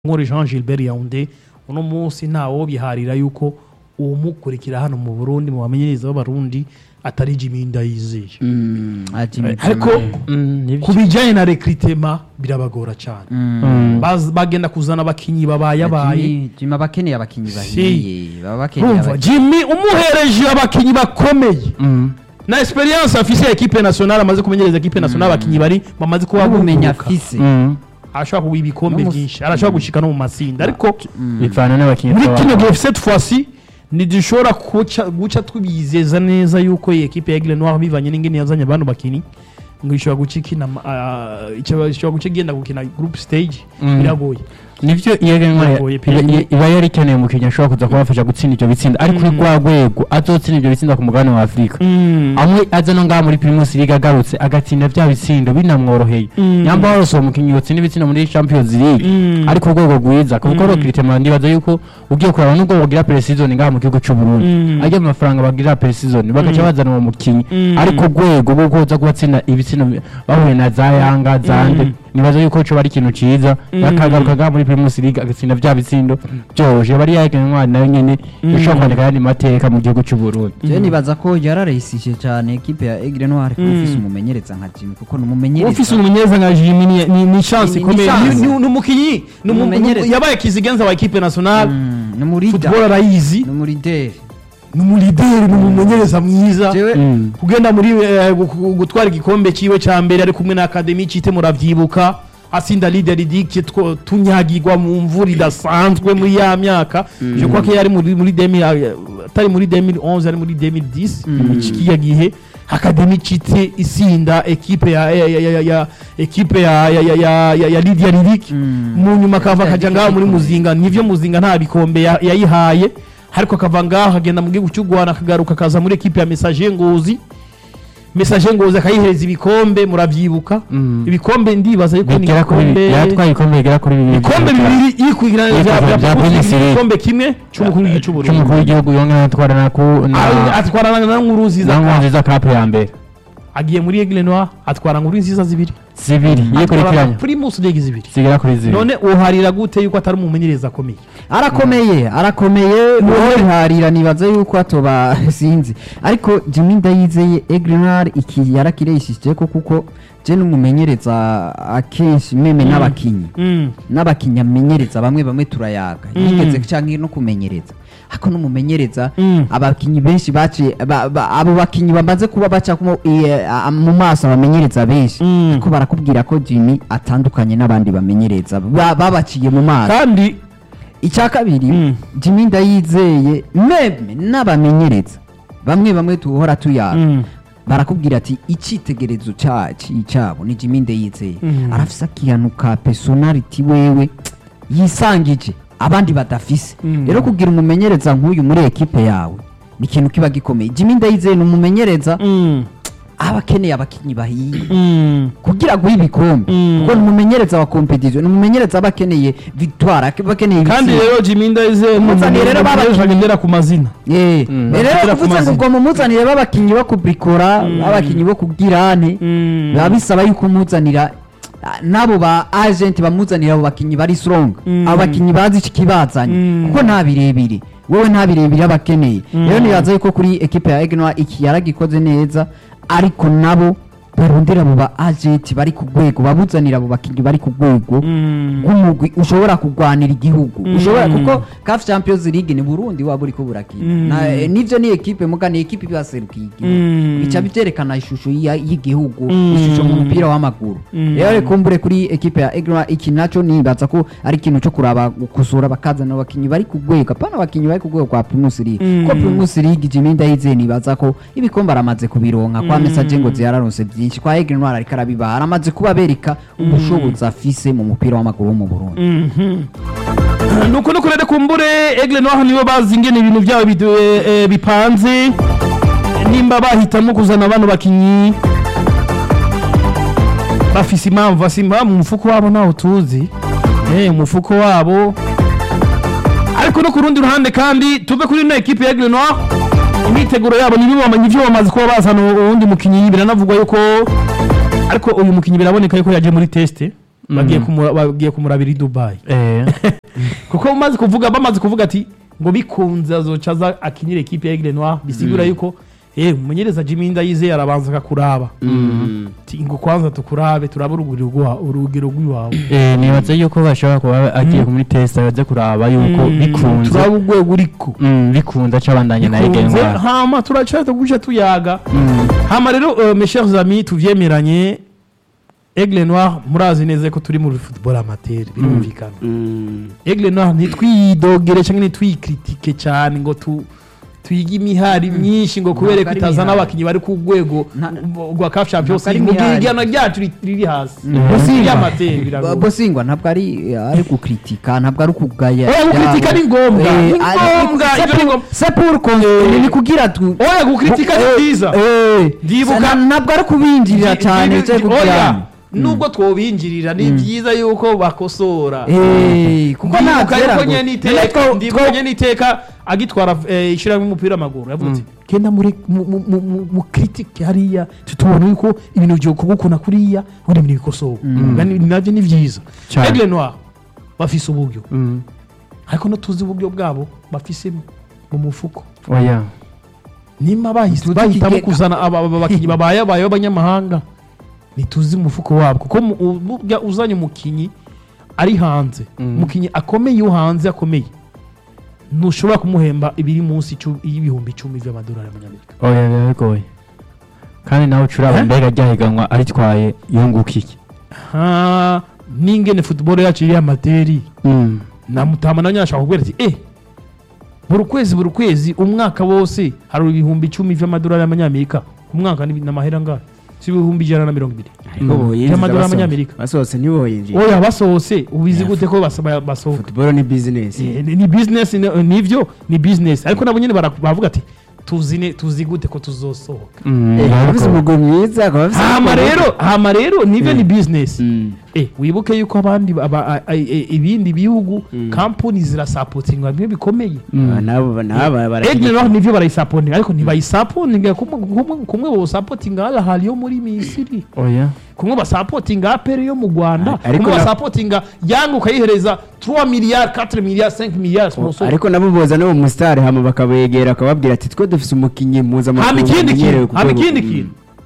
nkore Jean Gilbert Yaounde uno munsi ntawo biharira yuko uwumukurikira hano mu Burundi mu bamenyereza b'abarundi atari Jimmy Ndayizeye ariko ku bijyanye na recruitment birabagora cyane Baz- bagenda kuzana abakinyi babayabaye jima bakeneye abakinyi Si. bahiye baba bakeneye urumva abakinyi Jimmy umuhereje abakinyi bakomeye na experience afise ya equipe nationale amaze kumenyereza equipe nationale abakinyi bari bamaze kuba n'ubumenyi buguruka. afise arashobora kuba ibikombe No mu- byinshi arashobora gushika no mu matsinda ariko bivana n'abakinnyi muri twaba- kino gihe cette fois-ci ntidushobora guca guca tubizeza neza yuko iyi ekipe ya Aigle Noir bivanye n'ingene yazanye abantu bakinyi ngo ishobora guca ikina ah, ishobora ishobora guca igenda gukina group stage Mm. biragoye nivyo iyo genwa Biragoye pe. iba yari ikeneye umukinnyi ashobora kuza kubafasha gutsinda ivyo bitsinda ariko kuri rwa rwego azotsinda ivyo bitsinda ku mugabane wa afurika amwe aza no ngaha muri primus league agarutse agatsinda vya bitsindo binamworoheye Mm. nyamba warose uwo mukinnyi yotsinda ibitsindo muri champions league Mm. ariko urwego rwiza kuko ro kritemera ndibaza yuko ugiye kuraba nubwo bagira pre-season ngaha mu gihugu c'u Burundi Mm. ajya mu mafaranga bagira pre-season bagaca bazana uwo mukinnyi Mm. ariko urwego rwo kuza kubatsinda ibitsindo bi- bahuye na za yanga zande Mm. nibaza yuko coba ari ikintu ciza Mm. yakagaruka ngaha muri primus league agatsinda vya bitsindo vyoroshe bari yagenwa nayo nyene Mm. ishobora kwandika ayandi mateka mu gihugu c'u Burundi je nibaza ko yararayisije cyane ekipe ya Aigle Noir kuba Mm. ufise umumenyereza nka Jimmy kuko ni umumenyereza ufise umumenyereza nka Jimmy ni- ni ni chance Ni- ni ikomeye chance. Ni- ni ni umukinyi ni umu- Umumenyereza. yabaye kizigenza wa equipe nationale Mm, ni umurida football arayizi ni umurideri ni umulideri ni umumenyereza mwiza jewe Mm. kugenda muri eh, gu- gu- gutwara igikombe ciwe ca mbere ari kumwe na akademi cite muravyibuka asinda leader dike tunyagirwa mu mvura idasanzwe muri ya myaka je crois que yari muri muri 2000 eh, atari muri 2011 ari muri 2010 ikiya gihe akademi cite isinda equipe ya ya ya ya, ya equipe ya ya ya ya, ya, ya Lydia Lidik Mm. mu nyuma akava akaja ngaho muri muzinga nivyo muzinga nta bikombe ya- yayihaye ariko akava ngaho akagenda mu gihugu cy'u Rwanda akagaruka akaza muri equipe ya Messager Ngozi Messager Ngozi akayihereza ibikombe muravyibuka Mm. ibikombe ndibaza yuko ni bigera kuri ibikombe yatwaye ibikombe bigera kuri bibiri ibikombe bibiri yikwigirana Yitwa bya bya bya Primus League. igikombe kimwe c'umukuru w'igihugu cy'u Burundi c'umukuru w'igihugu yongera atwara na ku Ah, na atwarana na nkuru nziza na nziza kapu ya mbere agiye muri Aigle Noir atwara nkuru nziza zibiri zibiri atwara yikurikiranya Primus League zibiri zigera kuri zibiri none uharira gute yuko atari umumenyereza akomeye arakomeye arakomeye uwoharira nibaza yuko atoba sinzi ariko Jimmy Ndayizeye Aigle Noir iki yarakireshije ko kuko je n'umumenyereza akenshi meme n'abakinyi Mm. n'abakinyi amenyereza bamwe bamwe turayaga yigeze canke no kumenyereza ariko n'umumenyereza Mm. abakinyi benshi baciye ba- ba- abo bakinyi bamaze kuba baca mu i- a- mu maso abamenyereza benshi Mm. ariko barakubwira ko Jimmy atandukanye n'abandi bamenyereza ba- babaciye mu maso kandi icya kabiri Mm. Jimmy Ndayizeye meme n'abamenyereza bamwe bamwe tuhora tuyaga Mm. barakubwira ati icyitegererezo cyacu cyabo ni Jimmy Ndayizeye Mm. arafise akantu ka personality wewe yisangije abandi badafise Mm. rero kugira umumenyereza nk'uyu muri ekipe yawe ni ikintu kiba gikomeye Jimmy Ndayizeye ni umumenyereza Mm. aba akeneye abakinnyi bahiye Mm. kugira guha ibikombe Mm. kuko ni umumenyereza wa competition ni umumenyereza aba akeneye victoire aba akeneye kandi ibitsinda. rero Jimmy Ndayizeye ni Muzaniye rero umumenyereza babakinyi. agendera ku mazina Eh, Mm. rero Bagera ku kuvuze ngo mazina. ubwo mumuzanire b'abakinnyi bo kubrikora b'abakinnyi bo kubwirane Mm. biba bisaba yuko umuzanira ah, n'abo ba agent bamuzanira abo bakinnyi bari strong Mm. abo bakinnyi bazi ikibazanye Mm. kuko nta birebire wowe nta birebire aba akeneye rero nibaza yuko kuri ekipe ya Egnoa iki yaragikoze neza ariko nabo barondera abo ba agent bari ku rwego babuzanira abo bakinnyi bari ku rwego Mm. rw'umugwi ushobora kurwanira igihugu Mm. ushobora kuko CAF Champions League ni Burundi waba uriko burakina Mm. Na- eh, nivyo ni ekipe muga ni ekipe ibaserukiye igihugu Mm. bica bivyerekana ishusho ya- y'igihugu Mm. ishusho mu mupira w'amaguru Mm. rero reka kumbure kuri ekipe ya Egra iki naco nibaza ko ari ikintu co kuraba gukosora bakazana abakinyi bari ku rwego apana abakinyi bari ku rwego kwa Primus League Mm. ko Primus League Jimmy Ndayizeye nibaza ko ibikombe aramaze kubironka kwa Mm. Message ngo ziyararonse byinshi kwa Egra Noir ariko arabibaha aramaze kuba bereka ubushobozi afise mu mupira w'amaguru wo mu Burundi Mhm. nuko nuko rero kumbure Aigle Noir nibo bazi ingene ibintu byabo bidu- eh, eh, bipanze nimba bahitamo kuzana bano bakinyi bafise impamvu asimba mu mufuko wabo ntaho tuzi eh umufuko wabo ariko no ku rundi ruhande kandi tuve kuri ino ekipe ya Aigle Noir imyiteguro yabo nibo bamenye ivyo bamaze kuba bazana uwundi mukinyi biranavugwa yuko ariko uyu mukinyi biraboneka yuko yaje muri teste bagiye kumura- bagiye kumurabira i dubayi Eh, kuko umaze kuvuga bamaze kuvuga ati ngo bikunze azoca aza akinira ekipe ya Aigle Noir bisigura yuko eh umumenyereza Jimmy Ndayizeye arabanza akakuraba Ati, ngo kwanza tukurabe turabe urugero rwa urugero rw'iwawe eh, nibaza yuko bashobora kuba agiye muri test baze kuraba yuko Mm, bikunze turabe urwego uriko Mm, bikunze acabandanya na bikunze egenwa hama turaca tuguca tuyaga hama rero euh, mes chers amis tuvyemeranye Aigle Noir murazi neza ko turi muri football amateur birumvikana Aigle Noir ntitwidogere cyangwa ntitwikritike cyane ngo tu twige imihari myinshi ngo kubera ko ari itazana imihari. abakinnyi bari ku rwego Nta- rwa CAF Champions Ntabwo ari League mu gihe imihari. igihano ryacu ri- riri hasi Bosinga. ry'amateur biragoye bosingwa ntabwo ari ari gukritika ntabwo ari ukugaya oya gukritika ni ngombwa Eh, ni ari- ngombwa c'est ibyo ni pour- ngombwa c'est pour qu'on- ni kugira tu oya gukritika ni byiza Eh, Ndibuka- sa- ntabwo ari kubinjirira cyane Ndi- cyo ndi- kugira oya nubwo twobinjirira ni byiza yuko bakosora Eh, kuko ndibuka ntabyera yuko ngo- nyene None iteka two- ndibuka two- nyene iteka agitwara eh, ishyirahamwe umupira w'amaguru yavuze ati genda muri mu- mu- mu- mu- mu kritike hariya tutubona yuko ibintu byo kugukuna kuriya ubundi ibintu bikosowe Kandi nabyo ni byiza Cyane. Aigle Noir bafise uburyo Mm, ariko no tuzi uburyo bwabo bafise mu mufuko oya nimba bahise Tuzi bahitamo ikigega. kuzana aba aba bakinnyi babaye abaye b'abanyamahanga ntituzi umufuko wabo kuko mu- u- burya uzanye umukinnyi ari hanze Mhm. umukinnyi akomeye iyo hanze akomeye ntushobora kumuhemba ibiri munsi icu- y'ibihumbi icumi by'amadolari y'amanyamerika oya biba bigoye kandi nawe ucuraba Eh? mbega ryahiganwa aritwaye yunguka iki ha n'ingene football yacu iri amateri na mutama nawe ashaka kubwira ati eh buri kwezi buri kwezi umwaka wose hari ibihumbi icumi by'amadolari y'amanyamerika ku mwaka ni ni amahera angahe si ibihumbi ijana na mirongo ibiri ariko boyinjiza By'amadolari basohoka. y'amanyamerika. basohotse ntiboyinjiza oya basohotse ubizi gute ko basa- basohoka futuboro ni bizinesi Eh, ni ni business ni- nivyo ni business ariko nabo nyine bara- bavuga ati tuzi ne- tuzi gute ko tuzosohoka akaba afite umugwi mwiza akaba afite hama rero hama rero nivyo ni business Mm. eh wibuke yuko abandi aba- a- a- e- ibindi bihugu company zirasapotinga bimwe bikomeye Ah, nabo nabo Egle naho nivyo barayisapotinga ariko ntibayisapotinga kumwe kumwe- kumwe bosapotinga Al Ahly yo muri Misiri oya kumwe basapotinga aperi yo mu rwanda Ariko kumwe na- basapotinga yanga ukayihereza 3 miliyari 4 miliyari 5 miliyari sponsor ariko nabo boza no mu musitari hama bakabegera akababwira ati twe dufise umukinnyi hama mpuzamahanga ikindi umenyerewe kintu ku hama rwego- ikindi Mm. kintu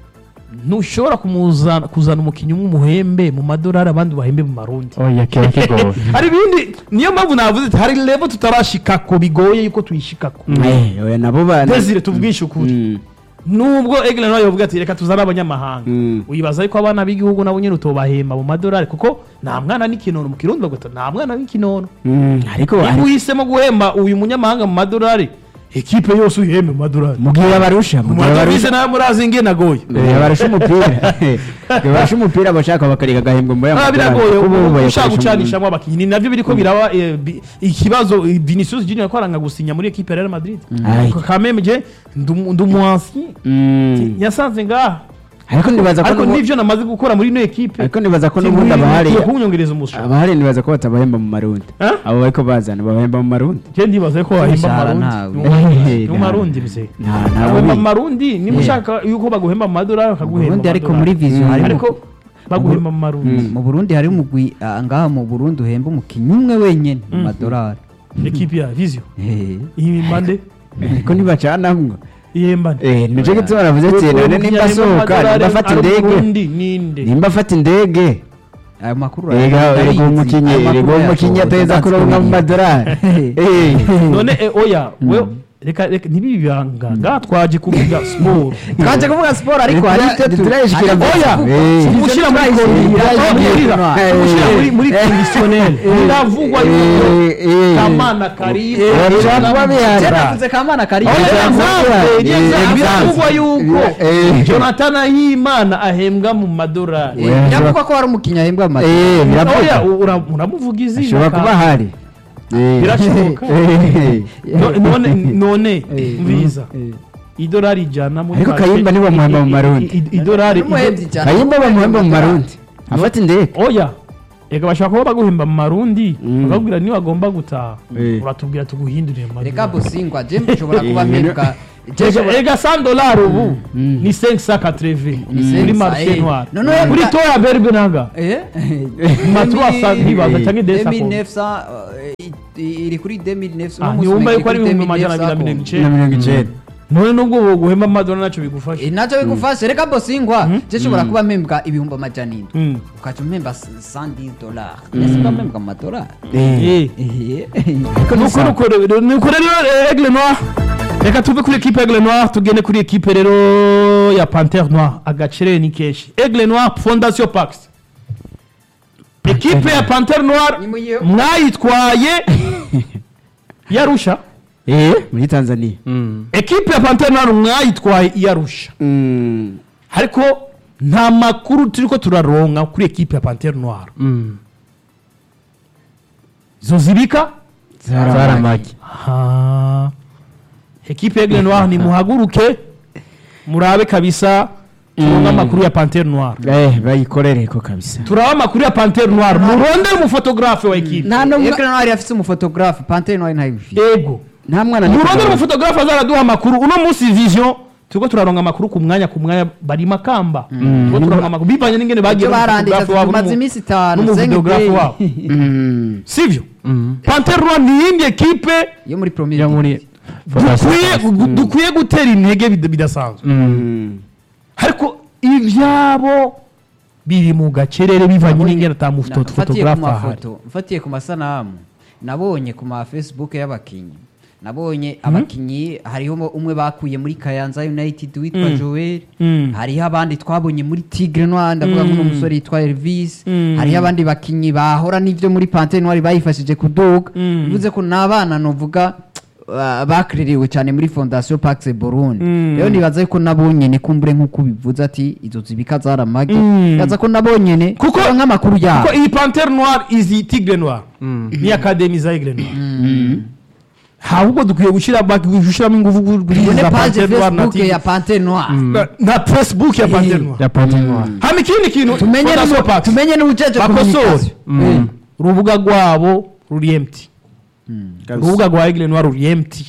ntushobora kumuzana kuzana umukinnyi umwe umuhembe mu madolari abandi bahembe mu marundi oya kiba kigoye hari ibindi niyo mpamvu navuze ati hari level tutarashikako bigoye yuko tuyishikako Eh, oya nabo ba desire tubwishe ukuri Mm. nubwo egle nawe yavuga ati reka tuzane abanyamahanga Mm. wibaza yuko abana b'igihugu nabo nyine utobahemba mu madolari kuko nta mwana n'ikinono mu kirundi baguta nta mwana w'ikinono Mm, ariko niba ari- uhisemo guhemba uyu munyamahanga mu madolari ekipe yose uyihembe mu madolari mugihe barusha mu mugihe madovize barusha nayo murazi ingene agoye Eh, barusha umupira Igihe barusha umupira bashaka bakareka agahembwa muri aya Ah, madolari, biragoye kuko bo ubu bayakoresha ushaka mu- gucanishamo abakinnyi ni nabyo biriko biraba eh, bi- ikibazo eh, Vinicius Junior yakoranga gusinya muri ekipe ya Real Madrid Ay. kameme je ndumuansi Mm. yasanze ngaha ariko nibaza ko ariko n'ubu- nivyo namaze gukora muri ino ekipe ariko nibaza ko n'ubundi abahari kunyongereza umushahara abahari nibaza ko batabahemba mu marundi Eh? abo bariko bazana babahemba mu marundi je ndibaza ko wahemba Umushahara amarundi ntawe. Eh, mu marundi mzee nta nta bagomba bubi. amarundi niba ushaka yuko baguhemba mu madolari bakaguhemba Burundi ariko amadolari. muri vision Mm. harimo ariko baguhemba mu marundi mu Burundi hari umugwi ah, ngaha mu Burundi uhemba umukinnyi umwe wenyene mu madolari ekipe ya vision Eh. iyi mbande ariko ntibacanamwo ihembane Eh, nico gituma navuze ati none nimba asohoka nimba afata indege ninde nimba afata indege ayo makuru erega urayazi, erega uwo ndayizi. mukinyi Ayo makuru erega uwo mukinyi yasohotse, ateza ndazi kuronka mu kubiriya. madolari Eh. none eh, oya we reka reka ntibibanga ngaha twaje kuvuga siporo twaje kuvuga siporo ariko hari icyo tu- Ntiturayishikira ariko oya. oya Eh. gushyira muri turayishikira. gushyira muri muri Eh. traditionnel biravugwa yuko Eh, eh. kamana karibu Eh, bishobora kuba bihari. Je navuze kamana kari Oya, Oya, example, eh, ni eh, example. example. biravugwa yuko Eh. jonathan ahimana ahembwa mu madolari Eh, Oya, biravuga ko hari umukinnyi ahembwa mu Eh, madolari biravuga. oya ura- uramuvuga izina ashobora kuba kandi- ahari Eh. Birashoboka. Eh. No- none none mbiza idolari ijana muri Ariko make- Kayimba nibo bamuhemba mu Marundi. i- i- idolari N'umuhemvyi cyane. kayimba bamuhemba mu marundi afata indege oya reka bashobora kuba baguhemba mu marundi Mm. bakakubwira niba agomba gutaha Eh. uratubwira tuguhindurire mu reka madolari busingwa je nshobora kuba Eh, mpembwa Ega- ega 100 dollars ubu ni 580 Ni muri 500, marché eh. noir None oya, kuri bwa- toya berbe nanga Eh? Matwa sa- ntibaza cyangwa idesa ko. 2900 eh, i- iri kuri 2900 Ah, uno munsi ntiwumva iri yuko ari kuri ibihumbi amajana abiri na 2900 mirongo na icenda mirongo icyenda none nubwo woguhemba amadora ntacyo bigufasha Eh, nacyo bigufashe reka bosingwa je nshobora kuba mpembwa ibihumbi amajana indwi Mm. ukaca umpemba 110 dollars ese mba mpembwa amadolari Eh. nuko nuko rero nuko rero eh, aigle noir reka tuve kuri equipe aigle noir tugende kuri equipe rero ya panthère noir agacere ni kenshi aigle noir fondation pax equipe ya panthère noir Ni muyihe? mwayitwaye yarusha eh muri tanzania equipe ya panthère noir mwayitwaye yarusha Mm. ariko nta makuru turiko turaronka kuri equipe ya panthère noir izo zibika zaramagi Ha. ekipe ya Aigle Noir ni muhaguruke murabe kabisa turonke amakuru ya Panthère Noir eh bayikorere ko kabisa turabe amakuru ya Panthère Noir murondere umufotografe wa ekipe nta no Ekran Noir afise umufotografe Panthère Noir ntayifite ego nta mwana murondere umufotografe azaraduha amakuru uno munsi vision turiko turaronka amakuru ku mwanya ku mwanya bari makamba turiko turaronka amakuru bivanye n'ingene bagiye ibyo barandika n'umufotografe wabo tumaze n'umu- iminsi itanu n'umuvideografe Zeng wabo Mm. sivyo Panthère Noir ni iyindi ekipe yo muri premier yo muri dukwiye gu- dukwiye gutera intege bid- bidasanzwe Mm. ariko ibyabo biri mu gacerere bivanye n'ingene ata mfatiye ku mufotografe ahari mafoto mfatiye ku masanamu nabonye ku ma facebook y'abakinyi nabonye abakinyi hariho mo- umwe bakuye muri kayanza united witwa Mm. joel Mm. hariho abandi twabonye muri tigre noir ndavuga Mm. nk'uno musore yitwa elvis Mm. hariho abandi bakinyi bahora n'ivyo muri pante noir bayifashije kuduga Mm. bivuze ko n'abana novuga uh, bakririwe cyane muri fondation pax burundi Mm. rero nibaza yuko nabonyene kumbure nk'uko bivuze ati izo zibika zaramage Mm. yaza ko nabonyene Kuko- kuko nk'amakuru yabo kuko iyi pantere noire izi tigre noire ni akademi za aigle noire ahubwo dukwiye gushyira gushyiramo ingufu kuri Tubone za page pantere noire na facebook tigre ya pante noir Na- na facebook ya pantere noire ya pante noir hama ikindi kintu tumenye Fondation n'ubu- Pax. tumenye n'ubujeje bakosore communication. Eh. urubuga rwabo ruri empty Kabisa. urubuga rwa aigle noire ruri empty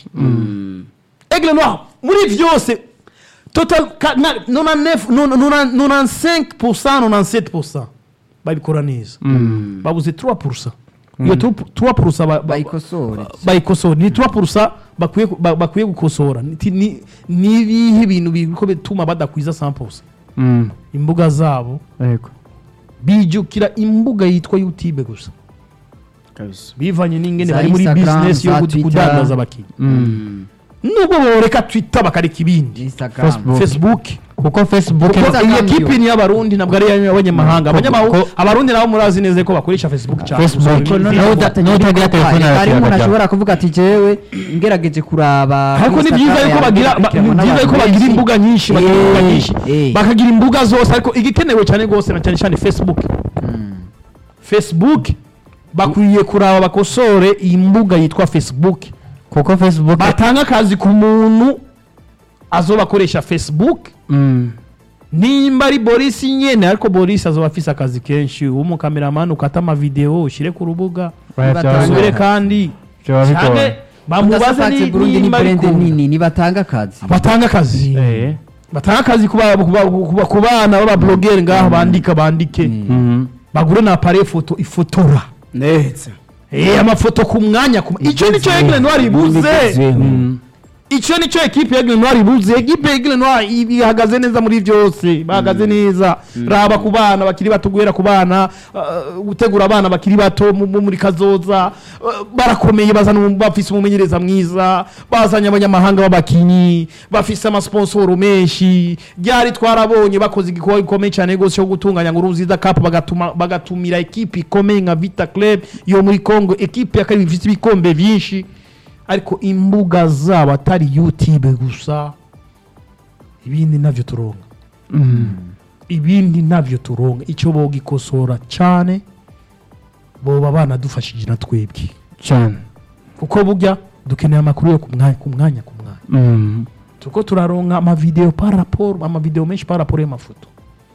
aigle noire muri byose total ka- na- nona nef- nona- nona- nona 5% nona 7% babikora neza babuze 3% iyo 3% ba- ba- bayikosore bayikosora ni 3% bakwiye ku- ba- bakwiye gukosora Ni- ni ni ibihe bintu biriko bituma badakwiza 100% Mm. imbuga zabo yego bijukira imbuga yitwa youtube gusa kabisa bivanye n'ingene Za bari muri Instagram, business yo za gud- Twitter. kudandaza abakinnyi nubwo boreka twitter bakareka ibindi instagram Facebook. facebook kuko facebook kuko Instagram iyi yo. ekipi ni iy'abarundi ntabwo ari iy'abanyamahanga Ko- Abanyamahu- ko- abarundi nabo murazi neza ko bakoresha facebook cyane Facebook, Gusa no- ibi- no- uda- n'utagira telefone hari arakira umuntu akajyaho. ashobora kuvuga ati jewe ngerageje kuraba ariko ni kuri byiza Instagram yuko bagira yanjye, ba- ni ndakurikiranwa byiza yuko n'abantu bagira benshi. imbuga nyinshi bagira Eh, imbuga nyinshi eh. bakagira imbuga zose ariko igikenewe cyane rwose na cyane cyane facebook facebook bakwiye kuraba bakosore iyi mbuga yitwa facebook kuko facebook batanga akazi ku muntu azoba akoresha facebook Mm. nimba ari boris nyene ariko boris azoba afise akazi kenshi w'umukameramani ukata amavideo ushyire ku rubuga Oya, Batanga- byaba asubire bigoye. kandi Byaba bigoye. canke bamubaze Mudasafatse ni- Burundi ni nimba brand bikunda. nini nibatanga akazi batanga akazi Eh. batanga akazi ku ba- ku ba- ku ba- ku bana b'abablogeri ngaho bandika bandike Mhm. bagure na appareil foto ifotora neza Eh, amafoto ku mwanya ku icyo nicyo Aigle Noir ibuze Bigezweho. Mm. icyo nicyo ekipe ya Aigle Noir ibuze ekipe ya Aigle Noir ibi- ihagaze neza muri byose bahagaze neza raba ku bana bakiri bato guhera ku bana uh, gutegura abana bakiri bato mu- mu- muri kazoza uh, barakomeye bazana umu- bafise umumenyereza mwiza bazanye abanyamahanga b'abakinyi bafise amasponsoro menshi ryari twarabonye bakoze igikorwa gikomeye cyane rwose cyo gutunganya ngo uruziza cup bagatuma bagatumira ekipe ikomeye nka Vita Club yo muri Congo ekipe ya kabiri ifite ibikombe byinshi ariko imbuga zabo atari youtube gusa ibindi nabyo turonka ibindi nabyo turonka icyo bogikosora cyane boba banadufashije na twebwe cyane kuko burya dukeneye amakuru yo ku mwanya ku mwanya ku mwanya Mm. turiko turaronka amavideo par rapport amavideo menshi par rapport y'amafoto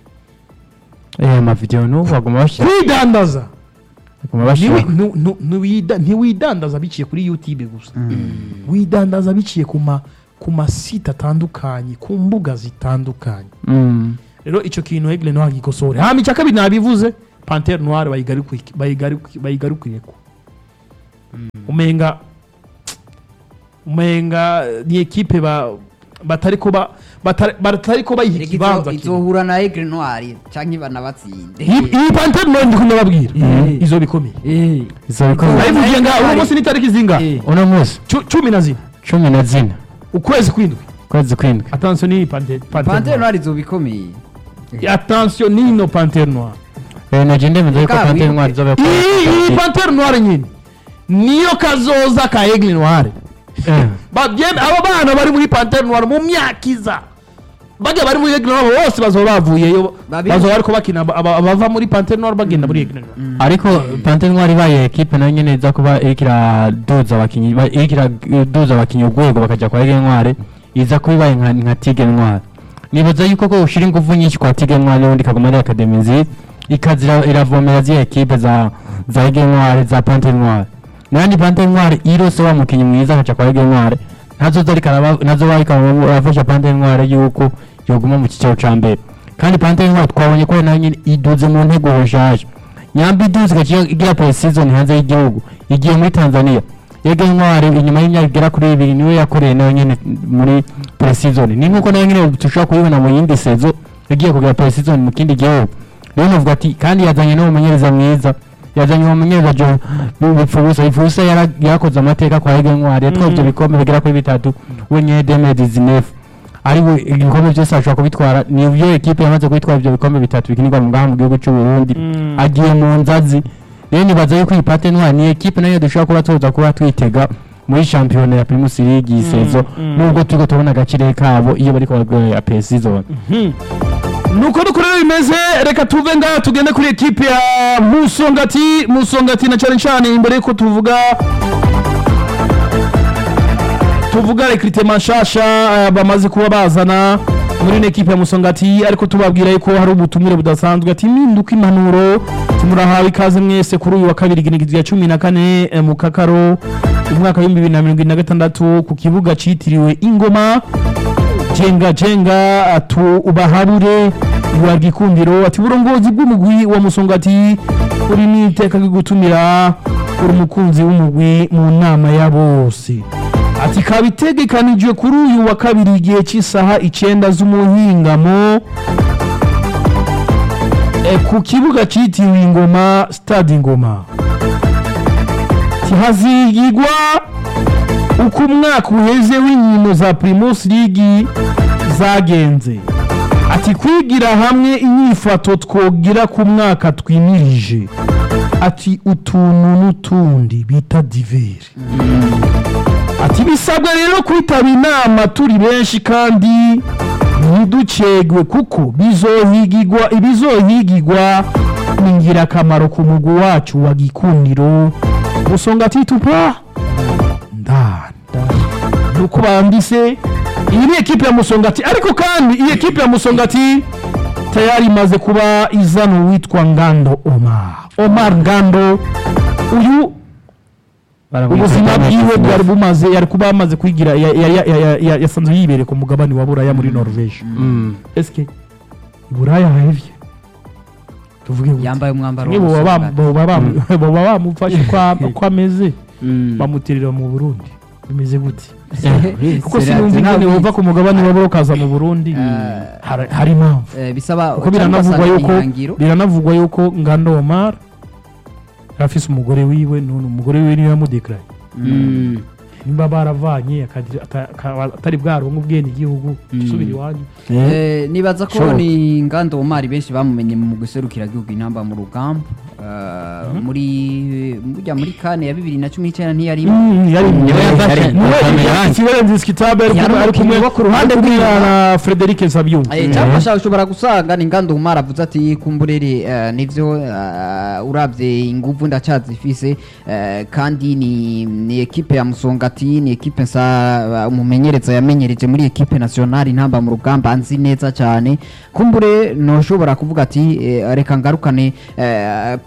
Eh, amavideo n'ubu baguma bashyira kwidandaza baguma bashyira Ntiwi- nu- nu- ntiwida- ntiwidandaza biciye kuri youtube gusa widandaza biciye ku ma ku masite atandukanye ku mbuga zitandukanye Mm. rero icyo kintu Aigle Noir gikosore hama icya kabiri nabivuze Panthère Noire bayigaruki- bayigaruki- bayigarukireko umenga umenga ni ekipe ba batariko ba batari- batariko bayiha Reka ikibanza izo- kimwe. izohura na Aigle Noir canke banabatsinde iyi iyi Panthère Noire ndi kumubabwira Eh. izo bikomeye Eh. izo bikomeye nayivugiye nga uno munsi ni tariki zinga Eh. uno munsi Cu- cumi na zine cumi na zine ukwezi kwindwi kwezi kwindwi attention ni Panthère Panthère Panthère Noire Noir izobikomeye attention nino Panthère Noire Eh, naje ndemeza yuko Eka, Panthère wibuke. Noire izoba iyi iyi Panthère Noire nyine niyo kazoza ka Aigle Noire Eh. babyeme abo bana bari muri Panthère Noire mu myaka iza bajya bari muri Aigle Noire bose bazoba bavuyeyo Babi- bazoba bariko bakina aba- aba- abava muri Panthère Noire bagenda muri Aigle Noire ariko Panthère Noire ibaye ekipe nayo nyene iza kuba iriko iraduza abakinyi ba- iriko iraduza abakinyi urwego bakaja kwa Aigle Noire iza kuba ibaye nka nka Tigre Noire nibaza yuko ko ushira ingufu nyinshi kwa Tigre Noire n'ubundi ikaguma ari academy nziza ikazira iravomera ziriya ekipe za za Aigle Noire za Panthère Noire nandi Panthère Noire irose wa mukinyi mwiza akaca kwa Aigle Noire ntazo ariko araba- nazo ariko arafasha Panthère Noire yuko yoguma mu kicaro ca mbere kandi Panthère Noire twabonye ko nayo nyene iduze mu ntego nshasha nyambi iduze igaciye igira pre-season hanze y'igihugu igiye muri Tanzania yega intwari inyuma y'imyaka igera kuri ibiri niwe yakoreye nayo nyene muri pre-season ni nkuko nayo nyene dushobora kubibona mu yindi sezo yagiye kugira pre-season mu kindi gihugu rero navuga ati kandi yazanye n'umumenyereza mwiza yazanye umumenyereza jo bipfubusa bipfubusa yara- yarakoze amateka kwa yega intwari yatwaye ibyo bikombe bigera kuri bitatu we nyene deme dizinefu ariwe ibikombe byose ashobora kubitwara ni byo ekipe yamaze kubitwara ibyo bikombe bitatu bikinirwa mu ngaha mu gihugu cy'u Burundi Mm. agiye mu nzazi rero nibaza yuko iyi Pate Noire ni ekipe nayo dushobora kuba tuza kuba twitega muri shampiyona ya Primus League iyi sezo mm. nubwo turiko tubona agaciro kabo iyo bariko baragora pe season nuko nuko rero bimeze reka tuve ngaha tugende kuri ekipe ya musongati musongati na cyane cyane imbere yuko tuvuga tuvuga rekiritema nshasha eh, bamaze kuba bazana muri ino ekipe ya musongati ariko tubabwira yuko hari ubutumire budasanzwe ati impinduka impanuro timurahawe ikaze mwese kuri uyu wa kabiri iginigizwa ya cumi na kane eh, mu kakaro umwaka w'ibihumbi bibiri na mirongo irindwi na gatandatu ku kibuga cyitiriwe ingoma jenga jenga atu ubaharure iwa gikundiro ati uburongozi bw'umugwi wa musongati uri n'iteka ryo gutumira uri umukunzi w'umugwi mu nama ya bose ati kaba itegekanijwe kuri uyu wa kabiri igihe cy'isaha icyenda z'umuhingamo e, ku kibuga cyitiriwe ingoma stade ingoma tihazigigwa uko umwaka uheze w'inkino za primus league zagenze ati kwigira hamwe inyifato twogira ku mwaka twimirije ati utuntu n'utundi bita diveri ati bisabwa rero kwitaba inama turi benshi kandi ntiducegwe kuko bizohigigwa ibizohigigwa ni ingirakamaro ku mugwi wacu wa gikundiro musonga titupa ndanda nuko bandise iyi ni ekipe ya musongati ariko kandi iyi ekipe ya musongati tayari imaze kuba izana uwitwa ngando omar omar ngando uyu ubuzima bwiwe bwari bumaze yari kuba yamaze kwigira ya- ya- ya- ya- ya- yasanzwe yibereye ku mugabane wa buraya muri norvege Mm. eske buraya hahevye tuvuge gute yambaye umwambaro Mwe wa boba bam- Musongati. boba bam- boba bamufashe kwa- uko ameze Mm. bamutirira mu burundi bimeze gute kuko Serati sinumva ingene nawe- wova ku mugabane wa buraya ukaza mu burundi Eh, hari hari impamvu eh, bisaba kuko cyangwa biranavugwa ugasanga yuko ihangiro. biranavugwa yuko ngando omar afise umugore wiwe none umugore wiwe niwe yamudekaraye Mm. nimba baravanye akagira- ata- aka- atari bwaronke ubwene igihugu usubira iwanyu Eh, nibaza ko Shoboka. ni ngando omari benshi bamumenye mu guserukira igihugu intamba mu rugamba Eh, muri burya muri kane ya bibiri na cumi n'icyenda ntiyari Niwe yafashe Aubameyang. ikibarenzi kitabe ari Yari kumwe- ari kumwe umukinnyi wo ku ruhande kumwe rwiwe. na Frederic Sabyumva Eh, cyangwa ashaka ushobora gusanga ni ngando umara avuze ati kumburere eh, nivyo eh, urabye inguvu ndacyazifise eh, kandi ni ni ekipe ya musongati ni ekipe nsa umumenyereza yamenyereje muri ekipe nationale intamba mu rugamba nzi neza cyane kumbure noshobora kuvuga ati eh, reka ngarukane eh,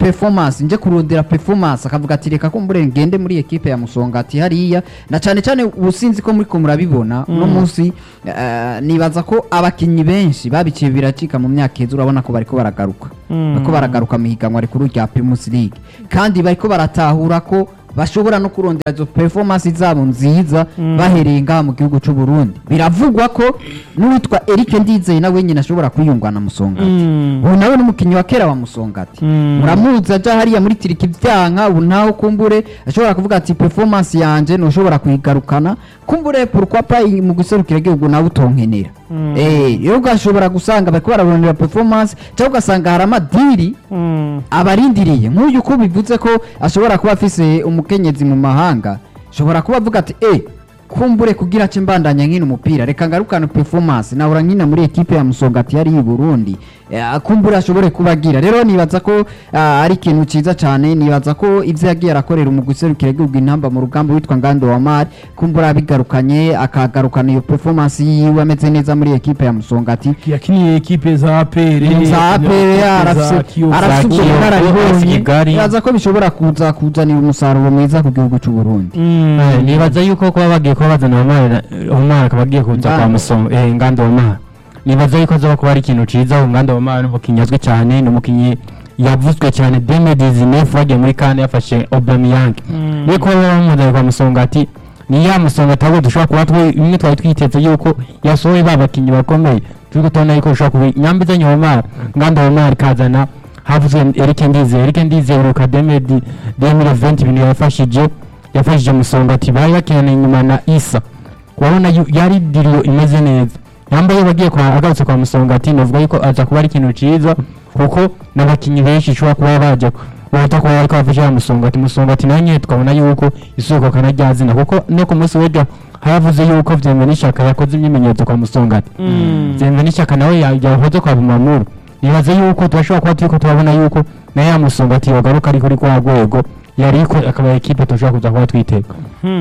performance nje kurondera performance akavuga ati reka kumbure ngende muri ekipe ya musongati hariya na cyane cyane ubusinzi ko muri ko murabibona uno munsi eh, nibaza ko abakinnyi benshi babiciye biracika mu myaka iheze urabona ko bariko baragaruka bariko baragaruka mu higanwa rikuru rya Primus League kandi bariko baratahura ko bashobora no kurondera izo performance zabo nziza bahereye ngaha mu gihugu cy'u Burundi biravugwa ko n'uwitwa Eric Ndizeye nawe nyine ashobora kwiyungwa na Musongati ubu nawe n'umukinnyi wa kera wa Musongati muramuzi aja hariya muri tiriki vyanka ubu nawe kumbure ashobora kuvuga ati performance yanje ntushobora kuyigarukana kumbure pourquoi pas mu guserukira igihugu nawe utonkenera eh rero ugashobora gusanga bariko bararondera performance cyangwa ugasanga hari amadiri abarindiriye nk'uyu uko bivuze ko ashobora kuba afise umukenyezi mu mahanga ashobora kuba avuga ati eh kumbure kugira ce mbandanya nkino umupira reka ngarukane performance nahora nkina muri ekipe ya Musongati yari i Burundi Eh, kumbure ashobore kubagira rero nibaza ko ah, ari ikintu ciza cyane nibaza ko ivyo yagiye arakorera mu guserukira igihugu intamba mu rugamba witwa Ngando wa Mari kumbure abigarukanye akagarukana iyo performance yiwe ameze neza muri ekipe ya Musongati yakiniye ekipe za APR za APR arafise arafise ubwo Kiyovu, bunararibonye Kigali. nibaza ko bishobora kuza kuzanira umusaruro mwiza ku gihugu cy'u Burundi Eh, nibaza yuko kuba bagiye kuba bazana umwana umwana akaba agiye kuza kwa Ngando. musomo eh ngando umwana nibaza yuko azoba kuba ari ikintu ciza umwana umwana ni umukinnyi azwi cyane ni umukinnyi yavuzwe cyane deme dizinefu bagiye muri kane yafashe Aubameyang niyo kuba bamuzanye kwa musongati ni ya musongati ahubwo dushobora kuba twe imwe twari twiteze yuko yasohoye ba bakinnyi bakomeye turi tubona yuko bishobora kuba nyamba izanye umwana ngando umwana ikazana havuzwe Eric Ndize Eric Ndize uruka deme di deme event ibintu yafashije yafashije musongati bari bakeneye inyuma na Isa urabona yu- yari diriyo imeze neza yambaye bagiye kwa agarutse kwa musongati navuga yuko aza kuba ari ikintu ciza kuko n'abakinnyi benshi ishobora kuba baje bahita kuba bariko bafasha ya musongati musongati nawe nyene tukabona yuko isoko kana rya zina kuko no ku munsi w'ejo haravuze yuko vyemwe n'ishaka yakoze imyimenyerezo kwa musongati vyemwe n'ishaka nawe ya- yahoze kwa bumamuru nibaza yuko turashobora kuba turiko turabona yuko na ya musongati yogaruka ari kuri kwa rwego yariko akaba ekipe tushobora kuza kuba twitega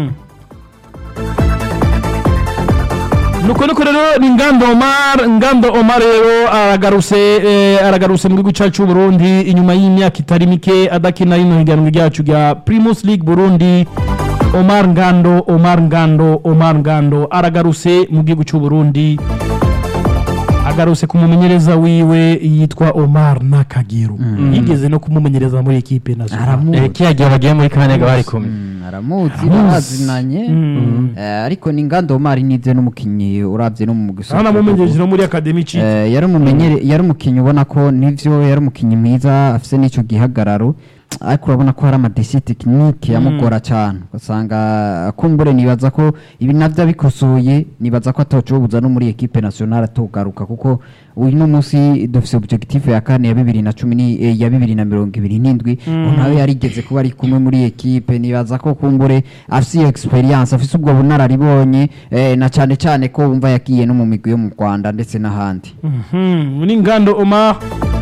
nuko nuko rero ni ngando omar ngando omar rero aragarutse eh, aragarutse mu gihugu cyacu cy'u burundi inyuma y'imyaka itari mike adakina rino higanwa ryacu rya primus league burundi omar ngando omar ngando omar ngando aragarutse mu gihugu cy'u burundi agarutse ku mumenyereza wiwe yitwa omar nakagero yigeze no kumumenyereza muri ekipe nationale aramuzi Eh, kiya gihe bagiye muri kanega bari kumwe Mm, aramuzi barazinanye Eh, ariko ni ngando mari nize n'umukinnyi urabye no mu hano amumenyereje no muri akademi ci Eh, yari umumenyere yari umukinnyi ubona ko nivyo yari umukinnyi mwiza afise n'ico gihagararo ariko urabona ko hari amadesi tekinike yamugora cyane ugasanga kumbure nibaza ko ibi navyo abikosoye nibaza ko atocobuza no muri ekipe nationale atogaruka kuko uyu no munsi dufise objectif ya kane ya bibiri na cumi ni- eh, ya bibiri na mirongo ibiri n'indwi nawe yarigeze kuba ari kumwe muri ekipe nibaza ko kumbure afise iyo experience afise ubwo bunararibonye eh, na cyane cyane ko wumva yagiye no mu migwi yo mu Rwanda ndetse n'ahandi Mhm, ni ngando omar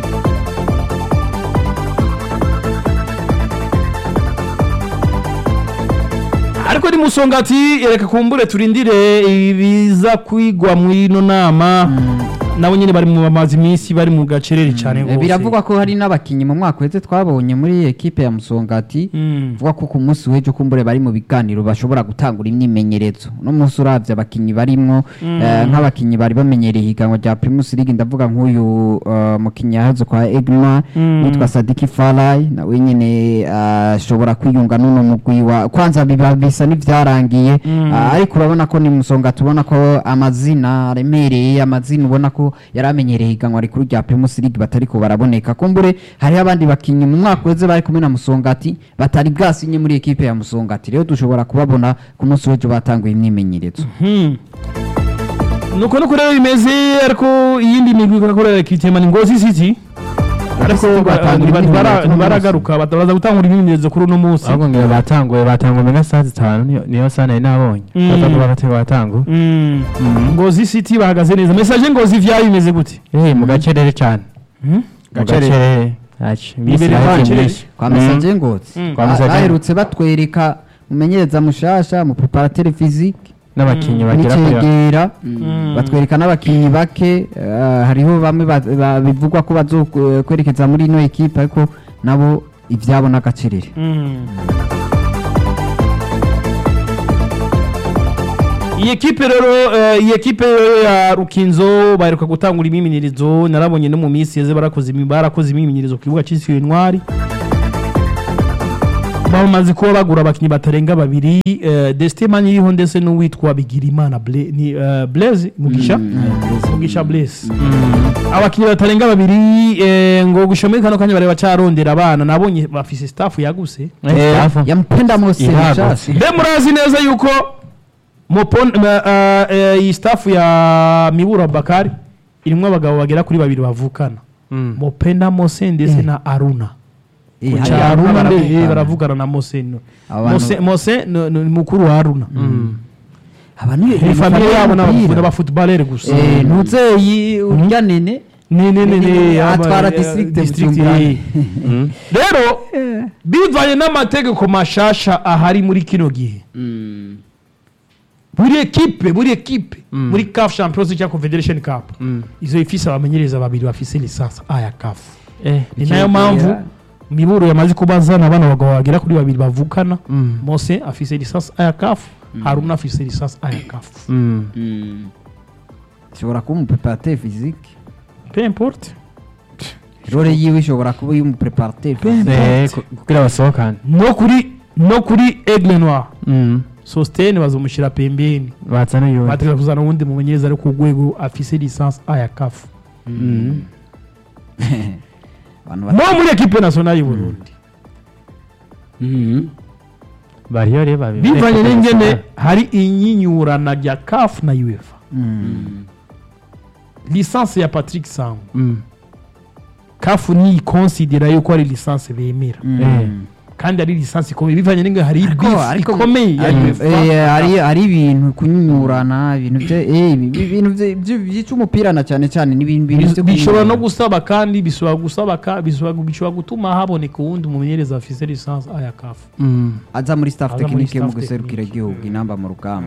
ariko ni musongati reka kumbure turindire ibiza kwigwa muri ino nama nabo nyine bari mu bamaze iminsi bari mu gacerere cyane Eh, rwose biravugwa ko hari n'abakinnyi mu mwaka uheze twabonye muri ekipe ya musongati Mm. vuga ko ku munsi w'ejo kumbure bari mu biganiro bashobora gutangura imyimenyerezo uno munsi uravye abakinnyi barimwo eh, nk'abakinnyi bari bamenyereye ihiganwa rya primus league ndavuga nk'uyu eh, mukinnyi yahaze kwa egma Mm. witwa sadiki farai nawe nyene eh, ashobora kwiyunga n'uno mugwi wa kwanza biba bisa n'ivyarangiye Ah, ariko urabona ko ni musonga tubona ko amazina aremereye amazina ubona ko yari amenyereye ihiganwa rikuru rya primus league batariko baraboneka kumbure hariho abandi bakinnyi mu mwaka uheze bari kumwe na musongati batari bwasinye muri ekipe ya musongati rero dushobora kubabona ku munsi w'ejo batanguye imyimenyerezo Hmm. nuko nuko rero bimeze ariko iyindi migwi ikakorera ikitema ni ngozi city ariko City batangura ntiba- ntibara- imyimenyerezo uno ntibaragaruka batabaza gutangura imyimenyerezo kuri uno munsi ahubwo ngira batanguye batanguye mega saa zitanu niyo- niyo saa nari nabonye Mm. batanguye bagatanga batanguye Mm. ngozi city bahagaze neza mesaje ngozi vyayo bimeze gute eh mu gacerere cyane Hmm? mu Gacerere. gacerere Aci, iminsi Imbere yagiye gacerere. myinshi. kwa Mm. mesaje ngozi Mm. Kwa Ba- Mesaje. baherutse batwereka mumenyereza mushasha mu preparateur physique n'abakinnyi bagera kuri n'icegera batwereka n'abakinnyi bake eh, hariho bamwe ba- ba- bivugwa ko bazokwerekeza muri ino ekipe ariko nabo ivyabo n'agacirire Mm. iyi ekipe rero eh, iyi ekipe rero ya rukinzo baheruka gutangura imyimenyerezo narabonye no mu minsi yeze barakoze imi- barakoze imyimenyerezo ku kibuga cyitiriwe intwari bamaze kuba bagura abakinnyi batarenga babiri eh, Destemani iriho ndetse n'uwitwa Bigirimana Ble- ni, eh, Blaise Mugisha Mugisha Blaise abakinnyi batarenga babiri eh, ngo gushira muri kano kanya bareba carondera abana nabonye bafise staff yaguse yampenda mose Ihagutse. nshasha mbe murazi neza yuko mupon ma- ah, eh, iyi staff ya mibura bakari irimwo abagabo bagera kuri babiri bavukana mopenda mose ndetse na aruna Eh, Kuca hariya aruna baravugana. mbe- eh, baravugana na mose no. Abo bantu- Mose- mose ni ni mukuru wa aruna aba ni ni famiye yabo n'abafutball n'abafutubalere gusa ntuzeyi urya nene ni ni ni ni atwara aba- district eh, district, Bujumbura. eh. rero bivanye n'amategeko mashasha ahari muri kino gihe buri ekipe buri ekipe muri caf champions cyangwa confederation cup izo ifise abamenyereza babiri bafise lisansi a ya caf ni nayo mpamvu miburo yamaze kubazana abana bagabo bagera kuri babiri bavukana mose afise lisansi a ya caf haruna afise lisansi a ya caf ishobora kuba umupreparateur physique peu importe role yiwe ishobora kuba y'umupreparateur physique kugira basohokane no kuri no kuri aigle noir sostene bazomushyira pembeni bazana yuwe bategeka kuzana uwundi mumenyereza ari ku rwego afise lisansi a ya caf abantu no muri ekipe nationale y'u Burundi bariyo rero babiri bivanye n'ingene hari inyinyurana rya caf na uefa lisansi ya patrick sango caf niyikonsidera yuko ari lisansi bemera kandi ari lisansi ikomeye bivanye n'ingene hari beef ikomeye ya uefa Eh, hari hari ibintu kunyunyurana ibintu bye eh, ibi- ibintu bye- bye- byica umupira na cyane cyane ni ibintu bintu byo bishobora no kunyurana. gusaba kandi bishobora gusaba ka- bishobora bishobora gutuma haboneka uwundi mumenyereza afise lisansi a ya caf aza muri staff Aza muri tekinike mu staff guserukira technique. igihugu inamba mu rugamba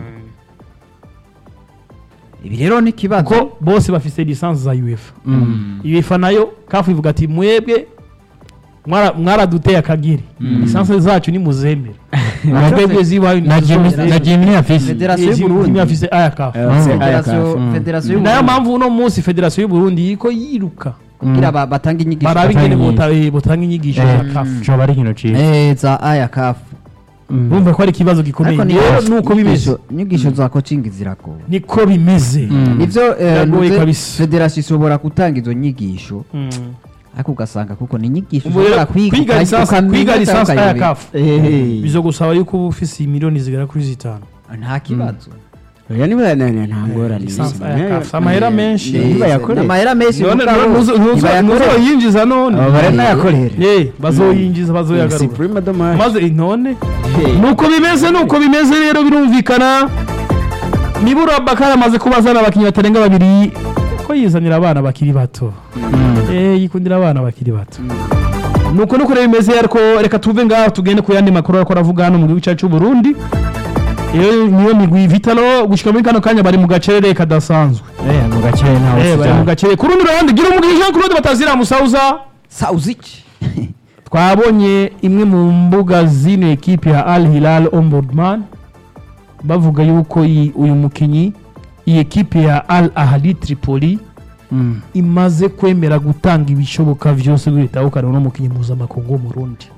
ibi rero ni ikibazo kuko bose bafise lisansi za uefa uefa nayo kafu ivuga ati mwebwe mwara- mwaraduteye akagiri lisansi zacu ni muzemere mwebwe zibaye na Jimmy na Jimmy afise Federasiyo y'u Burundi. Jimmy afise aya kafu Federasiyo- Mm. federasiyo y'u nayo Burundi mpamvu uno munsi federasiyo y'u Burundi iriko yiruka kugira ba- batange inyigisho baraba batanga ingene inyigisho. bota- eh, botanga inyigisho za kafu coba ari ikintu ciza Eh, za aya kafu bumva ko ari ikibazo gikomeye ariko ni rero nuko bimeze inyigisho- inyigisho za coaching ziragoye niko bimeze nivyo eh, Biragoye nuze kabisa. federasiyo ishobora gutanga izo nyigisho Mm. ariko ugasanga kuko ni inyigisho Ubu rero ushobora kwiga kwiga uka- lisansi ukamenya kwiga cyangwa lisansi aya ukayobera. kafu bizogusaba yuko uba ufise miliyoni zigera kuri zitanu nta kibazo oya niba nta ngorane lisansi aya kafu amahera menshi Eh, ntibayakorere. n'amahera menshi none mugabo ntuzo- ntuzo- ntibayakorera. ntuzoyinjiza none aba baranayakorera Eh, bazoyinjiza si bazoyagarura prima dommage maze none nuko bimeze nuko bimeze rero birumvikana nibura bakari amaze kubazana abakinnyi batarenga babiri ko yizanira abana bakiri bato eh yikundira abana bakiri bato nuko nuko rero bimeze ariko reka tuve ngaho tugende ku yandi makuru ariko aravuga hano mu gihugu cyacu cy'u Burundi iyo niyo migwi vitalo gushika muri kano kanya bari mu gacerere kadasanzwe eh mu gace ntawe eh bari mu gacerere ku rundi ruhande gira umugisha Jean Claude batazira musauza Sauzic twabonye imwe mu mbuga zino ekipe ya Al Hilal Ombudsman bavuga yuko iyi- uyu mukinyi iyi ekipe ya Al Ahli Tripoli imaze kwemera gutanga ibishoboka byose ngo itahukane no mukinyi mpuzamakungu wo mu Burundi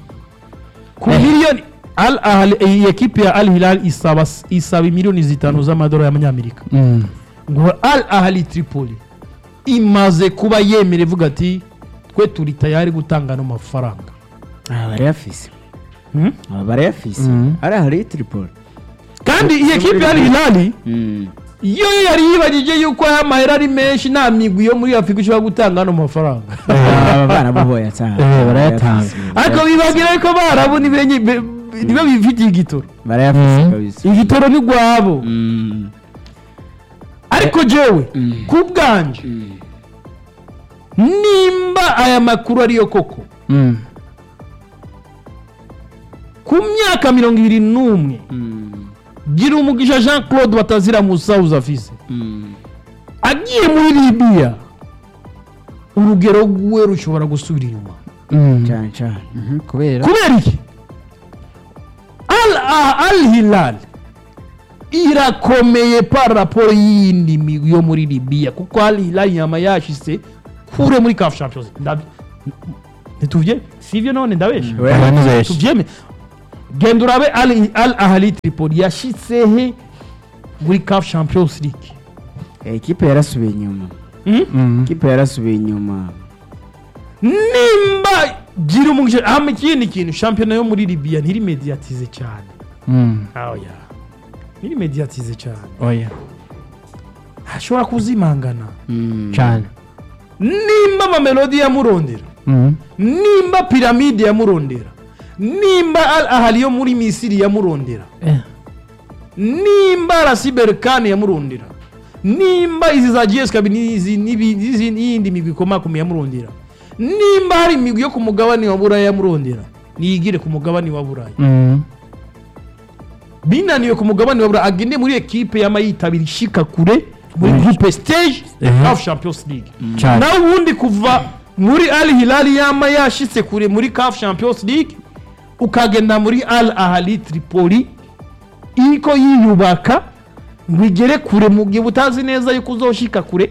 ku miliyoni Al Ahli iyi ekipe ya Al Hilal isaba isaba miliyoni zitanu z'amadolari y'amanyamerika ngo Al Ahli Tripoli imaze kuba yemera ivuga ati twe turi tayari gutanga ano mafaranga aba barayafise Hmm? aba barayafise Mm. ari ahari tripoli kandi iyi ekipe ya Al Hilal iyo yari yibagije yuko aya mahera ari menshi nta migwi yo muri afurika ishobora gutanga ano mafaranga aba baramuboye cyane Eh, barayatanga. ariko bibagira ko barabu nibo bifitiye igitoro barayafise Mm. kabisa igitoro ni rwabo Mm. ariko jewe ku bwanje nimba aya makuru ariyo koko ku myaka mirongo ibiri n'umwe Mm. gira umugisha jean claude batazira musawuza afise Mm. agiye muri libiya urugero rwe rushobora gusubira inyuma Mm. cyane cyane Mhm, kubera kubera iki al al hilal irakomeye par rapport y'iyindi migwi yo muri libiya kuko al hilal yama yashise kure muri caf champions Ndabi- ntituvye sivyo none ndabesha We- abantu benshi tuvyeme genda urabe al, al ahali tripoli yashitse he muri caf champions league Eh, ikipe yarasubiye inyuma Hmm? Mm. ikipe yarasubiye inyuma nimba gira umugisha hama ikindi kintu shampiyona yo muri libiya ntirimediatize cyane Mm. oya ntirimediatize cyane oya hashobora kuzimangana Mm. cyane nimba amamelodi yamurondera Mm. nimba piramide yamurondera nimba al ahali yo muri misiri yamurondera Eh. nimba rasiberikani yamurondera nimba izi za gs kabi n'izi n'ibi- n'izi- n'iyindi migwi ikomakomeye yamurondera nimba hari imigwi yo ku mugabane wa buraya yamurondera niyigire ku mugabane wa buraya Mm. binaniwe ku mugabane wa buraya agende muri ekipe yama yitabira ishika kure muri groupe stage Mhm. caf champions league cyane nawe ubundi kuva muri al hilal yama yashitse kure muri caf champions league ukagenda muri al ahali tripoli iriko yiyubaka ngo igere kure mu gihe utazi neza yuko uzoshika kure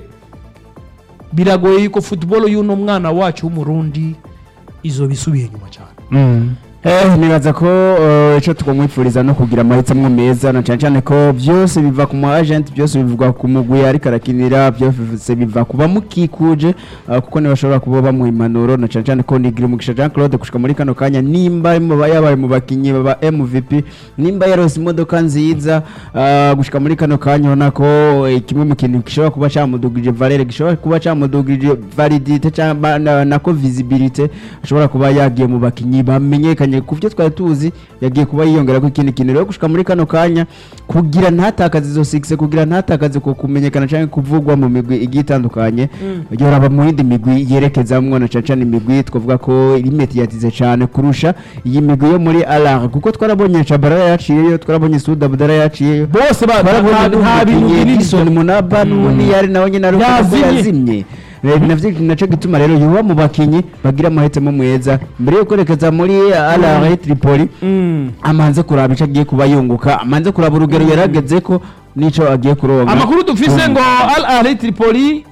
biragoye yuko football y'uno mwana wacu w'umurundi izoba isubiye inyuma cyane Mm. Eh, nibaza ko eh, ico twamwifuriza no kugira amahitamo meza na cyane cyane ko byose biva ku mu agent byose bivuga ku mugwi ariko arakinira byose biva ku bamukikuje eh, kuko ntibashobora kuba bamuha impanuro na cyane cyane ko nigira umugisha Jean Claude gushika muri kano kanya nimba ari mu ba- yabaye mu bakinyi ba MVP nimba yarose imodoka nziza eh, gushika muri kano kanya ubona ko eh, kimwe mu kintu gishobora kuba camudugije valere gishobora kuba camudugije validite cyangwa na- nako visibility ashobora kuba yagiye mu bakinyi bamenyekanye ku byo twari tuzi yagiye kuba yiyongera ku ikindi kintu rero gushika muri kano kanya kugira ntatakaze izo six kugira ntatakaze ku kumenyekana cyangwa kuvugwa mu migwi igiye itandukanye yoraba mu yindi migwi yerekezamwo na cyane cyane imigwi twavuga ko iri mediyatize cyane kurusha iyi migwi yo muri alar kuko twarabonye Chabarara yaciyeyo twarabonye Suda Budara yaciyeyo bose ba- twarabonye nta- nta bintu n'umukinnyi binini Edison Munaba n'ubundi yari nawe nyine ari uko Yazimye. yazimye Eh, navyo naco gituma rero yuba mu bakinyi bagira amahitamo meza mbere yo kwerekeza muri Al Tripoli Mm. amanze kuraba ico agiye kuba yunguka amanze kuraba urugero yarageze ko nico agiye kuronka amakuru dufise ngo al ahli tripoli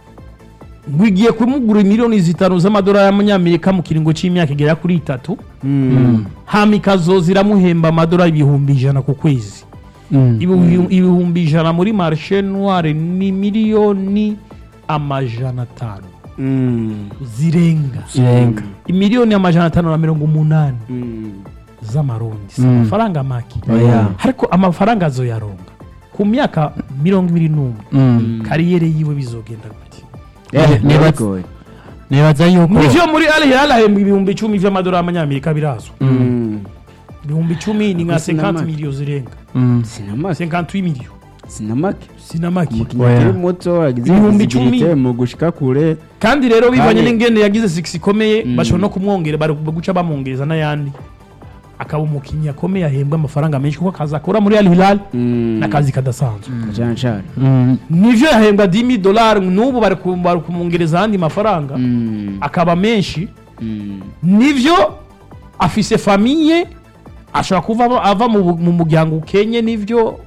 ngo igiye kumugura miliyoni zitanu z'amadolari y'amanyamerika mu kiringo c'imyaka igera kuri itatu Mm. hama ikazoza iramuhemba amadolari ibihumbi ijana ku kwezi Mm. Ibihu- ibihumbi ijana muri marshe noire ni miliyoni amajana atanu Mm. zirenga Zirenga. imiliyoni amajana atanu na mirongo umunani Mm. z'amarundi si Mm. amafaranga make Oya. ariko amafaranga azoyaronga ku myaka mirongo ibiri n'umwe Mm. kariyeri yiwe bizogenda gute Eh, Nibaza- bigoye. nibaza yuko nivyo muri al hilal ahembwa ibihumbi icumi vy'amadolari y'amanyamerika birazwi Mm. ibihumbi icumi ni nka Gusa ni 50 make. miliyo zirenga Mm. sinamake 58 miliyo sinamake sinamake umukinnyi Oya. akiri muto agize Ibihumbi visibility icumi. mu gushika kure kandi rero bivanye Kandi- n'ingene yagize six ikomeye Mm. bashobora no kumwongera bari guca bamwongereza n'ayandi akaba umukinnyi akomeye ahembwa amafaranga menshi kuko akazi akora muri al hilal Mm. n'akazi kadasanzwe cyane cyane Mm. nivyo yahembwa 10000 dolari n'ubu bari ku- bari kumwongereza ayandi mafaranga Mm. akaba menshi Mm. nivyo afise famiye ashobora kuva ava- ava mu bu- mu muryango ukenye nivyo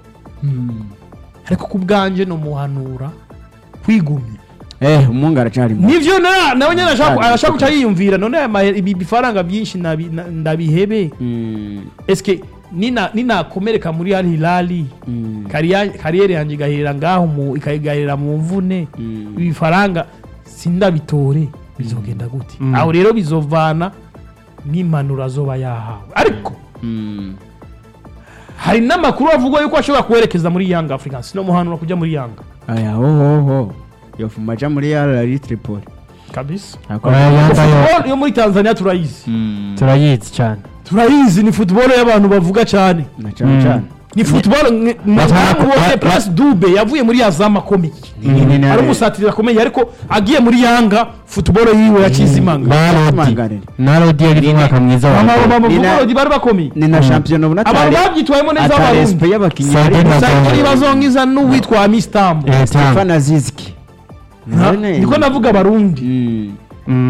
ariko ku bwanje no muhanura kwigumya eh umungu aracari mu nivyo na nawe nyene ashaka Kandi ashaka koko. guca yiyumvira none aya mahe- ibi bifaranga byinshi nabi- na- ndabihebe Mm. eske nina ninakomereka muri al hilali Mm. kariya- kariyeri yanjye igahera ngaho mu ikagahera mu mvune Mm. ibi bifaranga sindabitore bizogenda gute Mm. aho rero bizovana n'impanuro azoba yahawe ariko Mm. hari n'amakuru avugwa yuko ashobora kuwerekeza muri yanga africans no muhanura kujya muri yanga aya hohoho yofuma aja muri Al Tripoli kabisa Oya, Yanga yo Football yo muri tanzania turayizi Mm. turayizi cyane turayizi ni football y'abantu bavuga cyane na cyane Mm. cyane ni football nge- Batara- mwabonye ba- Prince Dube yavuye muri yazama akomeye Mm. ari umusatirizi akomeye ariko agiye muri yanga football yiwe yacize imanga narodi Tumanganire. narodi yari umwaka mwiza wa Ama- ama- ama- Ni na- football bari bakomeye ni na shampiyona ubona abantu babyitwayemo neza ata abarundi respect y'abakinnyi Sade harimo na- sakiri bazongiza n'uwitwa amistambo Eh, Stefan Azizki niko navuga abarundi Mm. Mm.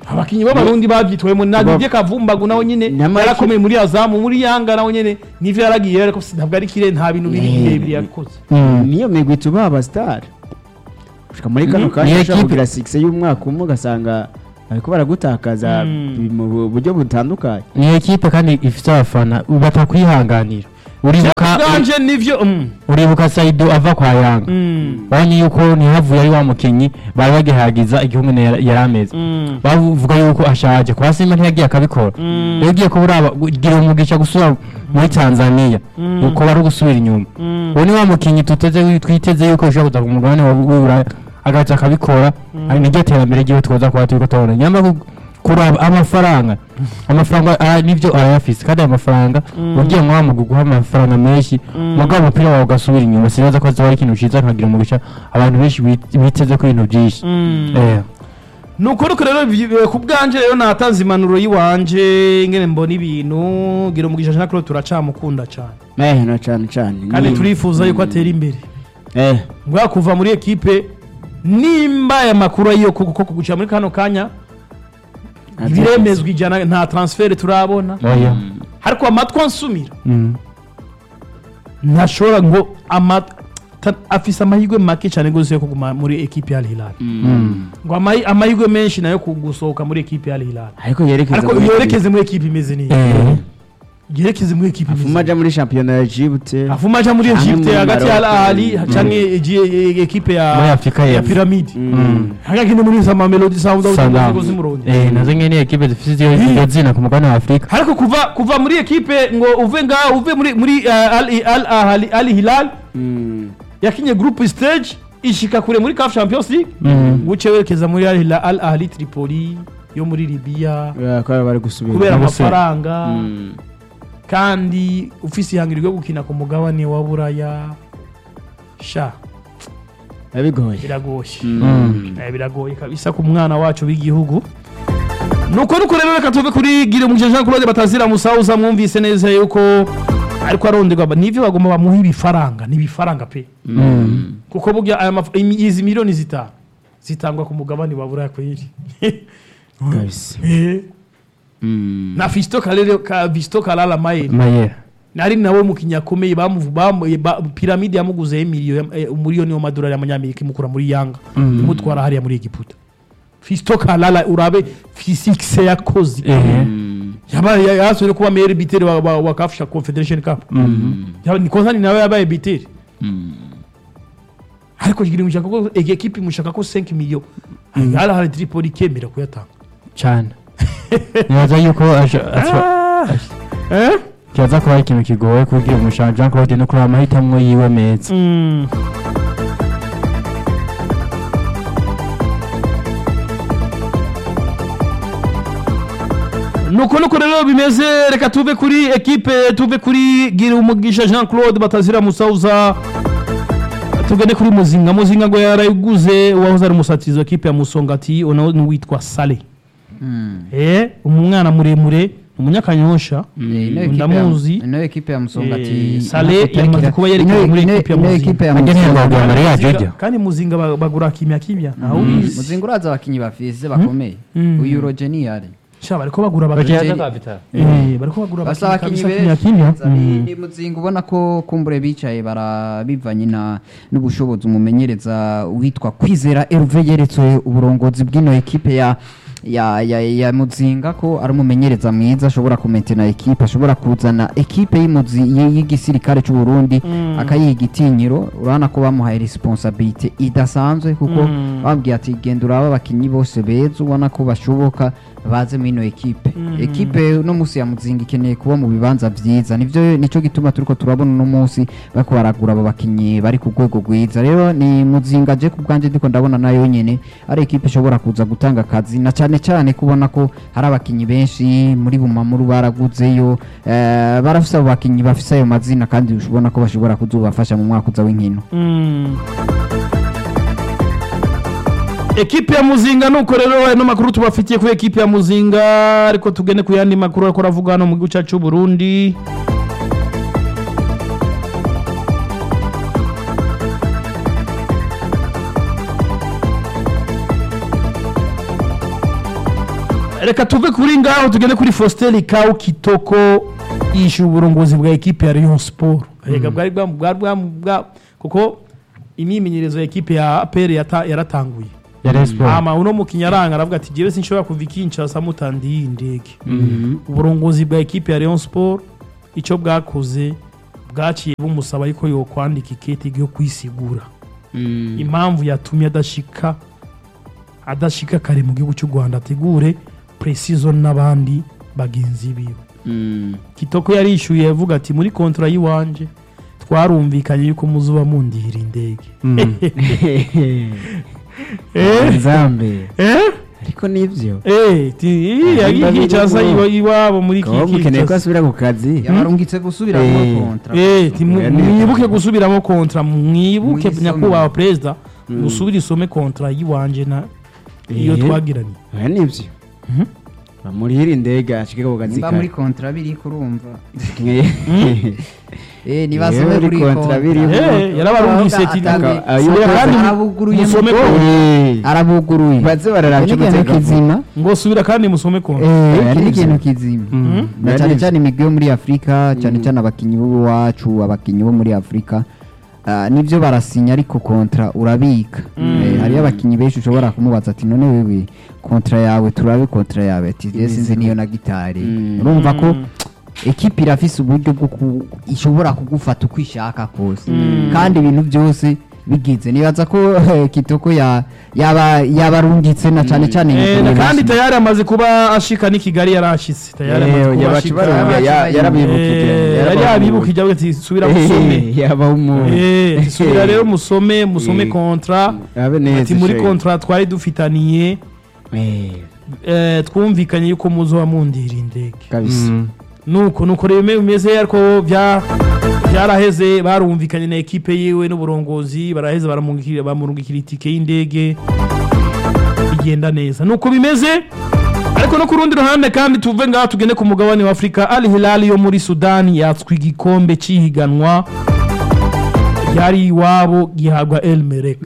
abakinnyi b'abarundi babyitwayemo na Didier Kavumbagu nawe nyine Nyamara iki- yarakomeye muri azamu muri yanga nawe nyine nivyo yaragiye ariko si- ntabwo ari kire nta bintu biri Eh. birebire yakoze niyo migwi tuba abasitari gushika muri kano Mhm. kanya Niyo ushobora equipe- kugira sikise y'umwaka umwe ugasanga bariko baragutakaza Mm. mu bu- buryo butandukanye ni ekipe kandi ifite abafana batakwihanganira uribuka bwanje nivyo mm, uribuka Saido ava kwa Yanga mm, babonye yuko ntihavuye ari wa mukinnyi bari bagihagiza igihugu yari ameze mm, bavuga yuko ashaje kwa Simba ntiyagiye akabikora mm, rero ugiye kuba uraba gira umugisha gusubira muri Tanzania Mm. uko bari gusubira inyuma mm. uwo ni wa mukinnyi tuteze twiteze yuko ushobora kuza ku mugabane wa w'Uburaya agaca akabikora ari niryo terambere ryiwe twoza kuba turiko tubona nyamara ku- kuraba amafaranga amafaranga ah, nivyo arayafise kandi ayo mafaranga Mm. ugiye mwa mu guha amafaranga menshi Mm. mugabo umupira wawe ugasubira inyuma sinaza ko azoba ari ikintu ciza nkagira umugisha abantu benshi bit- biteze ko ibintu vyinshi Mm. Eh. ni ukuri ko rero vi- eh, ku bwanje rero natanze impanuro y'iwanje ingene mbona ibintu gira umugisha jean claude turacamukunda cyane eh na cane cane kandi Ni- turifuza yuko atera imbere eh mbwa kuva muri ekipe nimba aya makuru ayiyo kuko kugucira muri kano kanya ibiremezwa ijana nta transfer turabona oya ariko amatwi ansumira Mm. ntashobora ngo amat ta- afise amahirwe make cyane rwose yo kuguma muri ekipe ya Al Hilal Mm. ngo amahi- amahirwe menshi nayo ku- gusohoka muri ekipe ya Al Hilal ariko yerekeza ariko muri- yerekeze muri ekipe imeze neza Eh. yerekeze muri ekipe imeze afuma neza aja muri shampiyona ya Djibouti afuma aja muri Canke Egypte muri hagati ya Al Maroc. Ahly canke eji- ekipe muri ya afurika ya y'epfo Pyramid Mm. hagakinde muri za Mamelodi Sundowns Sundowns. ngo zimuronde Eh, nazo nyene ekipe zifite iryo Eh. iryo zina ku mugabane wa afurika ariko kuva kuva muri ekipe ngo uve ngaho uve muri muri uh, Al Al Ahly Al Hilal Mm. yakinye group stage ishika kure muri CAF Champions League Mm. guce werekeza muri Al Hilal Al Ahly Tripoli yo muri Libya Yeah, ko bari gusubira kubera Ubuse. amafaranga Mm. kandi ufise ihangiro ryo gukina ku mugabane wa Buraya sha bigoye biragoye Mm. Eh, biragoye kabisa ku mwana wacu w'igihugu nuko nuko rero reka tuve kuri gire umuje Jean Claude batazira musauza mwumvise neza yuko ariko aronderwa ba- nivyo bagomba bamuha ibifaranga ni ibifaranga pe Mm. kuko burya aya maf- imi- izi miliyoni zitanu zitangwa ku mugabane wa Buraya kweli kabisa Eh, Mm. na Fisto Kalele ka Fisto Kalala Maye mayera nari nawe mukinya akomeye bamuvu bamu ba, piramide yamuguze miliyoni umuriyoni w'amadolari y'amanyamerika imukura muri Yanga Mm. imutwara hariya muri Egiputa Fisto Kalala urabe physique yakoze Eh. Mm. yabaye yasubire kuba meilleur buteur wa, wa, wa CAF Confederation Cup Mm. Yaba- ni Konzani nawe yabaye buteur Mm. ariko kigira mushaka ko ege equipe mushaka ko 5 million hala hala Tripoli kemera kuyatanga cyane nibaza yuko aje- aje- eh kibaza kuba ari ikintu kigoye kubwira umushinga Jean Claude no kureba amahitamo yiwe meza mm. nuko nuko rero bimeze reka tuve kuri ekipe tuve kuri gira umugisha Jean Claude batazira musauza tugende kuri muzinga muzinga ngo yarayiguze uwahoze ari umusatizi wa ekipe ya musongati unawe n'uwitwa Sale eh umwana muremure umunyakanyosha ndamuzi ino ekipe ya musongati Eh, Saleh yamaze kuba yerekeza muri ekipe ya ino Muzinga. ekipe ya Agenewe Muzinga. guhagarara Maria Muzinga- Jojo. kandi muzinga ba- bagura kimya kimya ntawe Mm, ubizi muzinga uraza abakinyi bafise bakomeye Mm. uyu rogeniyari sha bariko bagura Bagiye abakinyi Bagiye- aza Vital. eh bariko bagura basa abakinyi abakinyi kabisa kimya benshi kimya Ni- Mm. ni muzinga ubona ko kumbure bicaye barabivanye na n'ubushobozi umumenyereza witwa kwizera Herve yeretswe uburongozi bw'ino ekipe ya ya, ya, ya muzinga ko ari umumenyereza mwiza ashobora kumentena ekipe ashobora kuzana ekipe y'umuzi y- y'igisirikare cy'u Burundi Mm. akayiha igitinyiro urabona ko bamuhaye responsabilité idasanzwe kuko Mm. babwiye ati genda uraba abakinyi bose beza ubona ko bashoboka baze muri ino ekipe Mm. ekipe uno munsi ya muzinga ikeneye kuba mu bibanza byiza nivyo nico gituma turiko turabona uno munsi bariko baragura abo bakinyi bari ku rwego rwiza rero ni muzinga je ku bwanje ndiko ndabona nayo nyene ari ekipe ishobora kuza gutanga akazi na cyane cyane kubona ko hari abakinyi benshi muri bumamuru baraguzeyo eh, barafise abo bakinyi bafise ayo mazina kandi ubona ko bashobora kuzobafasha mu mwaka uza w'inkino Mm. ekipe ya muzinga nuko rero ano makuru tubafitiye kuri ekipe ya muzinga ariko tugende ku yandi makuru ariko aravuga hano mu gihugu cyacu cy'u Burundi reka tuve kuri ngaho tugende kuri Faustin Kawu Kitoko yishyuye uburongozi bwa ekipe ya Rayon Sport reka bwari bwa bwari bwa bwa- kuko imyimenyerezo ya ekipe ya APR yata- yaratanguye ya Rayon Sport ama uno mukinnyi aranga aravuga ati jewe sinshobora kuva i Kinshasa mutandiye iyi ndege uburongozi bwa ekipe ya Rayon Sport icyo bwakoze bwaciye bumusaba yuko yokwandika ikete yo kwisigura impamvu yatumye adashika adashika kare mu gihugu cy'u Rwanda ategure precision n'abandi bagenzi biwe kitoko yarishyuye avuga ati muri kontra y'iwanje twarumvikanye yuko muzuba mundihira indege eh nzambe eh ariko nivyo eh ti Ahimba yagiye cyasa biri iwa- iwabo muri kaba mukeneye ko kiki asubira ku kazi yabarungitse gusubira Eh. muri kontra eh ti mu- Oya, ni- mwibuke gusubiramo kontra mwibuke Muyisome. nyakubahwa perezida Mm. musubire isome kontra y'iwanje na iyo Eh. twagiranye oya nivyo Mhm. bamurihira indege ashike ku kazi nimba muri kare kontra biri kurumva Mm. eh nibasome muri kuri kontra kontra biriho. Eh, yarabarungitse ati Atange- Aka- ayo- Subira kandi arabuguruye musome mu- kontra Eh. arabuguruye baze bararabya Iki ni ikintu umutekano. kizima ngo subira kandi musome kontra Eh, Oya, iki ni nivyo. ikintu kizima Mm. na Oya, cyane nivyo. cyane imigwi yo muri afurika cyane cyane abakinnyi b'iwacu abakinnyi bo muri afurika ah, nibyo barasinya ariko kontra urabika Eh, hariyo abakinnyi benshi ushobora kumubaza ati none wewe kontra yawe turabe kontra yawe ati "Je sinzi niyo na gitari Mm. urumva ko Mm. ekipi irafise uburyo bwo ku- ishobora kugufata uko ishaka kose kandi ibintu byose bigize nibaza ko eh, kitoko ya- yaba yabarungitse na cyane cyane Eh, mu na kandi Burundi. tayari amaze kuba ashika n'i kigali yarashitse tayari amaze Eh, kuba yabaca ashika barumva, ya- yarabibukije Eh, yari yabibukije avuga ati subira musome Eh, yaba umuntu Eh, ati, subira rero musome musome Eh, kontra abe neza ati muri shey. kontra twari dufitaniye Eh, eh, twumvikanye yuko muzoba mundira indege kabisa Mm. nuko nuko rero bime- bimeze ariko bya byaraheze barumvikanye na ekipe yiwe n'uburongozi baraheze baramungikira bamurungikira itike y'indege bigenda neza nuko bimeze ariko no ku rundi ruhande kandi tuve ngaha tugende ku mugabane wa afurika al hilal yo muri sudani yatswe igikombe cy'ihiganwa ryari iwabo gihabwa el merek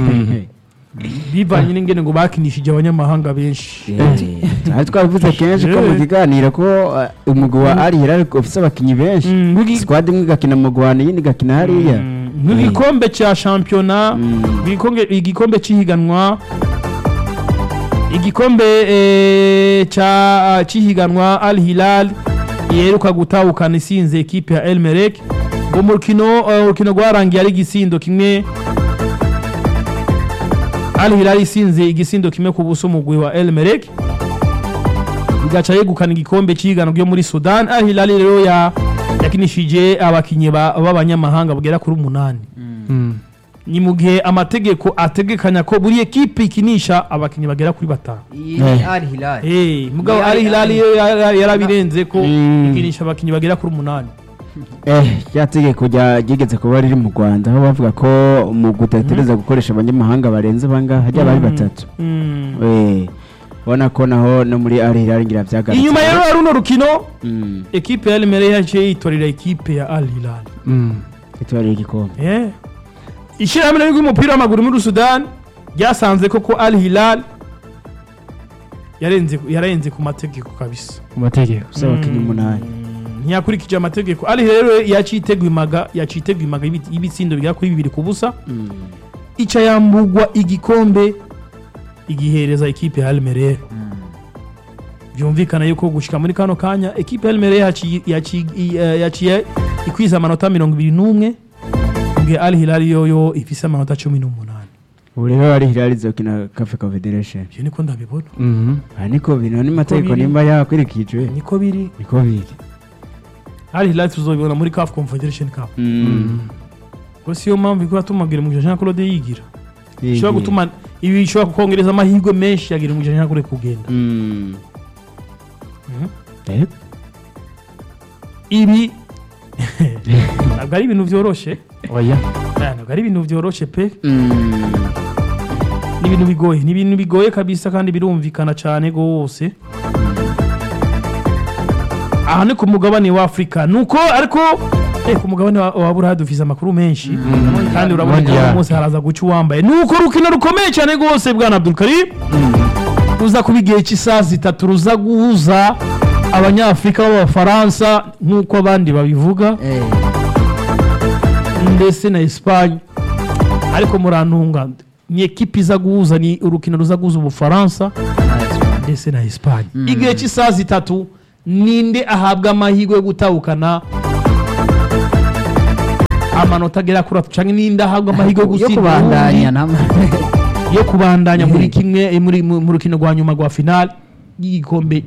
bivanye n'ingene ngo bakinishije abanyamahanga benshi ari twabivuze kenshi ko mu Eh. kiganiro ko uh, umugwi wa ari hilal ufise abakinyi benshi Mm, nk'igi- squad imwe igakina mu Rwanda iyindi igakina hariya Mm, nk'igikombe cya shampiyona Mm. igikombe- igikombe cy'ihiganwa igikombe eh, cya cy'ihiganwa al hilal yeruka gutahukana isinze ekipe ya el merek ngo mu rukino eh, urukino rwarangiye ari igisindo kimwe al hilal isinze igisindo kimwe ku buso umugwi wa el merek bigaca yegukana igikombe cy'ihiganwa ryo muri sudan al hilal rero ya yakinishije abakinnyi ba- b'abanyamahanga bagera kuri umunani Mm. ni mu gihe amategeko ategekanya ko buri ekipe ikinisha abakinnyi bagera kuri batanu Iyi ni Al Hilal. Eh, mugabo Ni ari Al hilali Hilal. yo yara- yarabirenze ko Mm. ikinisha abakinnyi bagera kuri umunani eh rya tegeko rya- ryigeze kuba riri mu Rwanda aho bavuga ko mu gutetereza gukoresha abanyamahanga barenze bangahe hajya bari Mm. batatu Mm. eh ubona ko naho no muri ari hilal ngira byagarutse inyuma rero ya runo rukino mm ekipe ya elmere yaciye yitorera ekipe ya al hilal Mm. itwariye igikombe Eh. ishyirahamwe ry'umupira w'amaguru muri sudani ryasanze koko al hilal yarenze yarenze ku mategeko kabisa ku mategeko gusa abakinnyi umunani Mm, ntiyakurikije amategeko ari rero yacitegwimaga yacitegwimaga ibi- ibitsindo bigera kuri bibiri ku busa Mm. ica yambugwa igikombe igihereza ekipe ya Almeria byumvikana yuko gushika muri kano kanya ekipe ya Almeria yaciye yaciye eh, yaciye ikwiza amanota mirongo ibiri n'umwe mu gihe Al Hilal yoyo ifise amanota cumi n'umunani ubu rero ari hilal izokina cafe confederation ibyo niko ndabibona Mhm. aha niko bino n'amategeko biri. nimba yakurikijwe niko biri niko biri Al Hilal tuzobibona muri CAF Confederation Cup Mm. ko siyo mpamvu ikora tumagira mu Jean Claude yigira Yigiye. ishobora gutuma ibi bishobora kukongereza amahirwe menshi yagira mu Jean Claude kugenda Mm. Mhm. Eh, ibi ntabwo ari ibintu byoroshye oya Eh, ntabwo ari ibintu byoroshye pe mm. ni ibintu bigoye ni ibintu bigoye kabisa kandi birumvikana cyane rwose aha ni ku mugabane wa afurika nuko ariko eh, ku mugabane wa wa burayi dufise amakuru menshi kandi urabona ko Mondial. uyu munsi haraza guca uwambaye nuko urukino rukomeye cyane rwose bwana abdulkarim ruza kuba igihe cy'isaha zitatu ruza guhuza abanyafurika b'abafaransa nk'uko abandi babivuga Eh, ndetse na Espagne ariko murantunga ni ekipi iza guhuza ni urukino ruza guhuza ubufaransa ndetse na Espagne igihe cy'isaha zitatu ninde ahabwa amahirwe yo gutahukana amanota agera kuri atatu cyangwa ninde ahabwa amahirwe yo yo gutsinda kubandanya uwundi nama yo kubandanya muri kimwe eh, muri mu mu rukino rwa nyuma rwa finale y'igikombe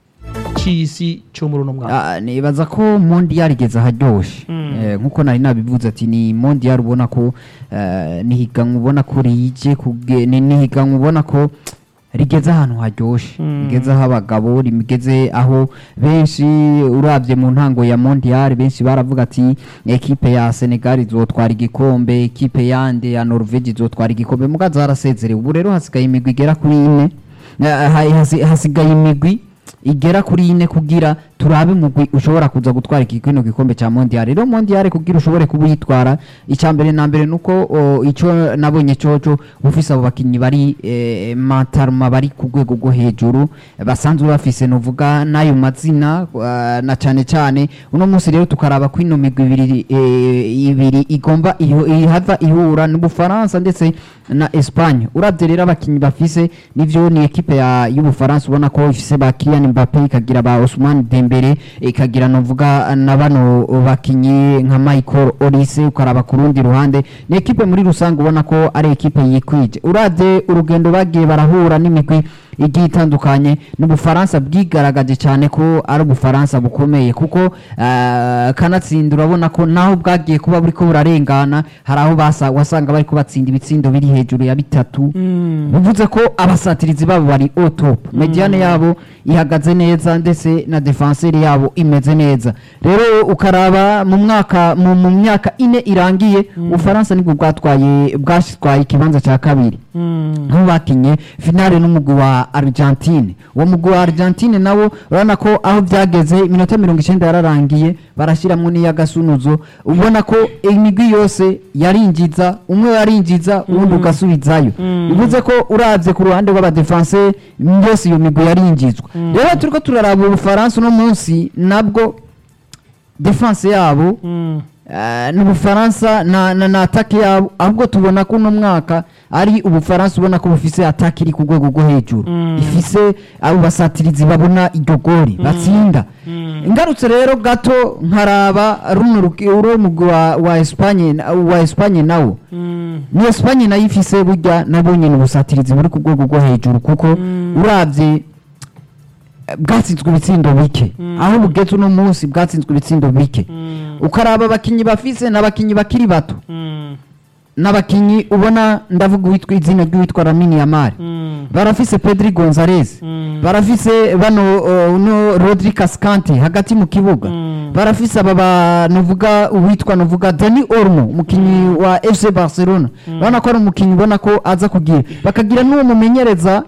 cy'isi cyo muri uno mwaka Ah, nibaza ko mondial igeze aharyoshe Eh, nkuko nari nabivuze ati ni mondial ubona ko eh, ni higanwa ubona ko rije kuge- ni ni higanwa ubona ko rigeze ahantu haryoshe rigeze aho abagabo rigeze aho benshi urabye mu ntango ya mondial benshi baravuga ati ekipe ya senegal izotwara igikombe ekipe yande ya norvege izotwara igikombe mugaza harasezerewe ubu rero hasigaye imigwi igera kuri ine Eh, ha- hasi- hasigaye imigwi igera kuri ine kugira turabe mugwi ushobora kuza gutwara iki kino gikombe cya mondial rero mondial kugira ushobore kuba uyitwara icya mbere na mbere nuko o, ico nabonye coco ufise abo bakinyi bari eh, matarma bari ku rwego rwo hejuru basanzwe bafise novuga n'ayo mazina uh, na cane cane uno munsi rero tukaraba ko ino migwi ibiri eh, ibiri igomba iho- ihava ihura n'ubufaransa ndetse na Espagne uravye rero abakinyi bafise nivyo ni ekipe ya y'ubufaransa ubona ko ifise ba Kylian Mbappe ikagira ba Ousmane Dembele ikagira novuga na bano bakinyi nka Michael Olise ukaraba ku rundi ruhande ni ekipe muri rusange ubona ko ari ekipe yikwije uravye urugendo bagiye barahura n'imigwi igiye itandukanye n'ubufaransa bwigaragaje cyane ko ari ubufaransa bukomeye kuko eh, kanatsinda urabona ko naho bwagiye kuba buriko burarengana hari aho basa wasanga bari kubatsinda ibitsindo biri hejuru ya bitatu bivuze ko abasatirizi babo bari au top mediane yabo ihagaze neza ndetse na defenseur yabo imeze neza rero ukaraba mu mwaka mu, mu myaka ine irangiye ubufaransa nibwo bwatwaye bwatwaye ikibanza cya kabiri aho bakinye finale n'umugwi wa Argentine uwo mugwi wa Argentine nawo urabona ko aho byageze iminota mirongo icyenda yararangiye barashyiramo n'iy'agasunuzo ubona ko imigwi yose yarinjiza umwe yarinjiza uwundi ugasubizayo bivuze ko urabye ku ruhande rw'abadefanse yose iyo migwi yarinjizwa rero turiko turaraba ubufaransa uno munsi nabwo defense yabo Eh, ni ubufaransa na, na, na atake yabo ahubwo tubona ko uno mwaka ari ubufaransa ubona ko bufise atake iri ku rwego rwo hejuru ifise abo basatirizi babona iryo gori batsinda ngarutse rero gato nkaraba runo ruki- uro mugwi wa, wa Espagne na- wa Espagne nawo ni Espagne nayo ifise burya nabo nyene ubusatirizi buri ku rwego rwo hejuru kuko uravye bwatsinzwe ibitsindo bike aho bugeze uno munsi bwatsinzwe ibitsindo bike ukaraba abakinyi bafise n'abakinyi bakiri bato n'abakinyi ubona ndavuga uwitwa izina ry'uwitwa Lamine Yamal barafise Pedri Gonzalez barafise bano uh, no Rodri Cascante hagati mu kibuga barafise aba ba novuga uwitwa novuga Dani Olmo umukinyi wa FC Barcelona urabona ko ari umukinyi ubona ko aza kugira bakagira n'uwo mumenyereza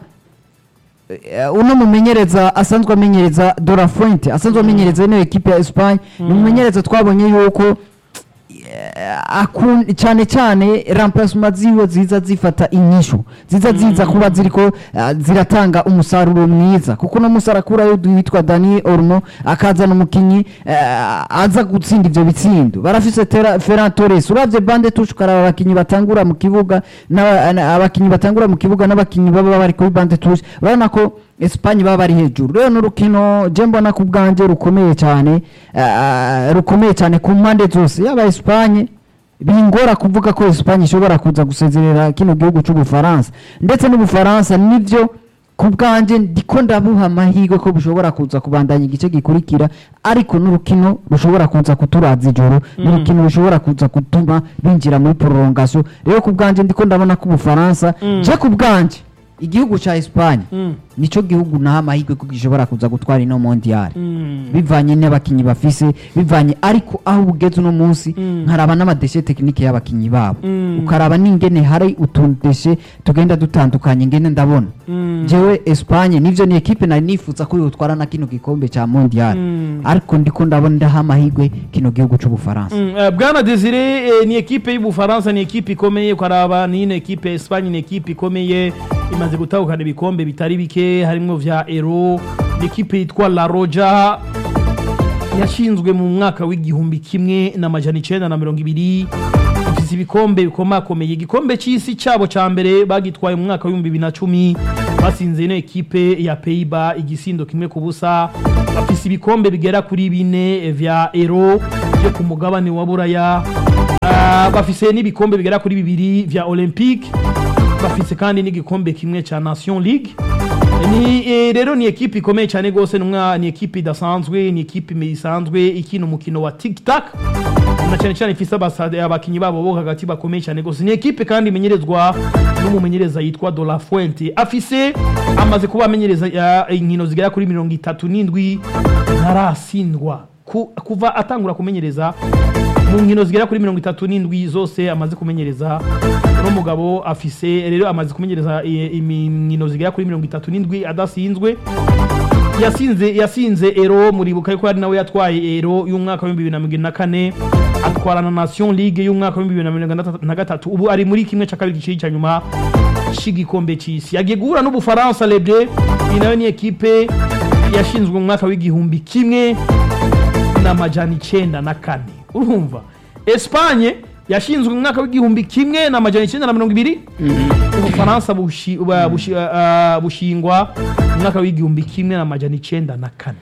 Eh, uno mumenyereza asanzwe amenyereza Dora Fuente asanzwe amenyereza ino ekipe ya Espagne ni umumenyereza twabonye yuko eh, akun- cyane cyane remplacement ziwe ziza zifata inyishu ziza ziza kuba ziriko eh, ziratanga umusaruro mwiza kuko no musara kurayo witwa Dani Olmo akazana umukinyi eh, aza gutsinda ivyo bitsindo barafise Tera- Ferran Torres uravye bande touche ukaraba abakinyi batangura mu kibuga n'aba- na- abakinyi batangura mu kibuga n'abakinyi baba bari kuri bande touche urabona ko Espagne baba bari hejuru rero n'urukino je mbona ku bwanje rukomeye cyane eh, rukomeye cyane ku mpande zose yaba Espagne bingora kuvuga ko Espagne ishobora kuza gusezerera kino gihugu cy'ubufaransa ndetse n'ubufaransa nivyo ku bwanje ndiko ndabuha amahirwe ko bushobora kuza kubandanya igice gikurikira ariko n'urukino rushobora kuza kuturaza ijoro n'urukino rushobora kuza gutuma binjira muri prolongation rero ku bwanje ndiko ndabona ko ubufaransa je ku bwanje igihugu ca Espagne nico gihugu naha amahirwe ko gishobora kuza gutwara ino mondial bivanye n'abakinyi bafise bivanye ariko aho bugeze uno munsi nkaraba n'amadeshe tekinike y'abakinyi babo ukaraba n'ingene hari utudeshe tugenda dutandukanye ngene ndabona jewe Espagne nivyo ni ekipe nari nifuza ko yotwara na kino gikombe ca mondial ariko ndiko ndabona ndaha amahirwe kino gihugu c'ubufaransa Mm, eh, bwana desire eh, ni ekipe y'ubufaransa ni ekipe ikomeye ukaraba ni ino ekipe ya espanye ni ekipe ikomeye imaze gutahukana ibikombe bitari bike harimo vya ero n'ikipe yitwa la roja yashinzwe mu mwaka w'igihumbi kimwe n'amajana icenda na mirongo ibiri ifise ibikombe bikomakomeye igikombe c'isi cabo ca mbere bagitwaye mu mwaka w'ibihumbi bibiri na cumi basinze ino ekipe ya peiba igisindo kimwe ku busa bafise ibikombe bigera kuri bine vya ero vyo ku mugabane wa buraya Ah, bafise n'ibikombe bigera kuri bibiri vya olympique bafise kandi n'igikombe kimwe ca nation league ni eh, rero ni ekipe ikomeye cyane gose numwa ni ekipe idasanzwe ni ekipe isanzwe ikina umukino wa tic tac na cyane cyane ifise abasade abakinyi babo bo hagati bakomeye cyane gose ni ekipe kandi imenyerezwa n'umumenyereza yitwa De La Fuente afise amaze kuba amenyereza ya, inkino zigera kuri mirongo itatu n'indwi ntarasindwa Ku- kuva atangura kumenyereza mu nkino zigera kuri mirongo itatu n'indwi zose amaze kumenyereza uno mugabo afise rero amaze kumenyereza i- iminkino zigera kuri mirongo itatu n'indwi adasinzwe yasinze yasinze ero muribuka yuko ari nawe yatwaye ero y'umwaka wa bibiri na mirongo ine na kane atwara na nation league y'umwaka wa bibiri na mirongo itandatu na gatatu ubu ari muri kimwe cya kabiri giciri cya nyuma c'igikombe c'isi yagiye guhura n'ubufaransa lebre iyi nayo ni ekipe yashinzwe mu mwaka w'igihumbi kimwe n'amajana icenda na kane urumva espanye yashinzwe mu mwaka w'igihumbi kimwe n'amajana icenda na mirongo ibiri ubufaransa bushi- ba- bushi- ah, bushingwa mu mwaka w'igihumbi kimwe n'amajana icenda na kane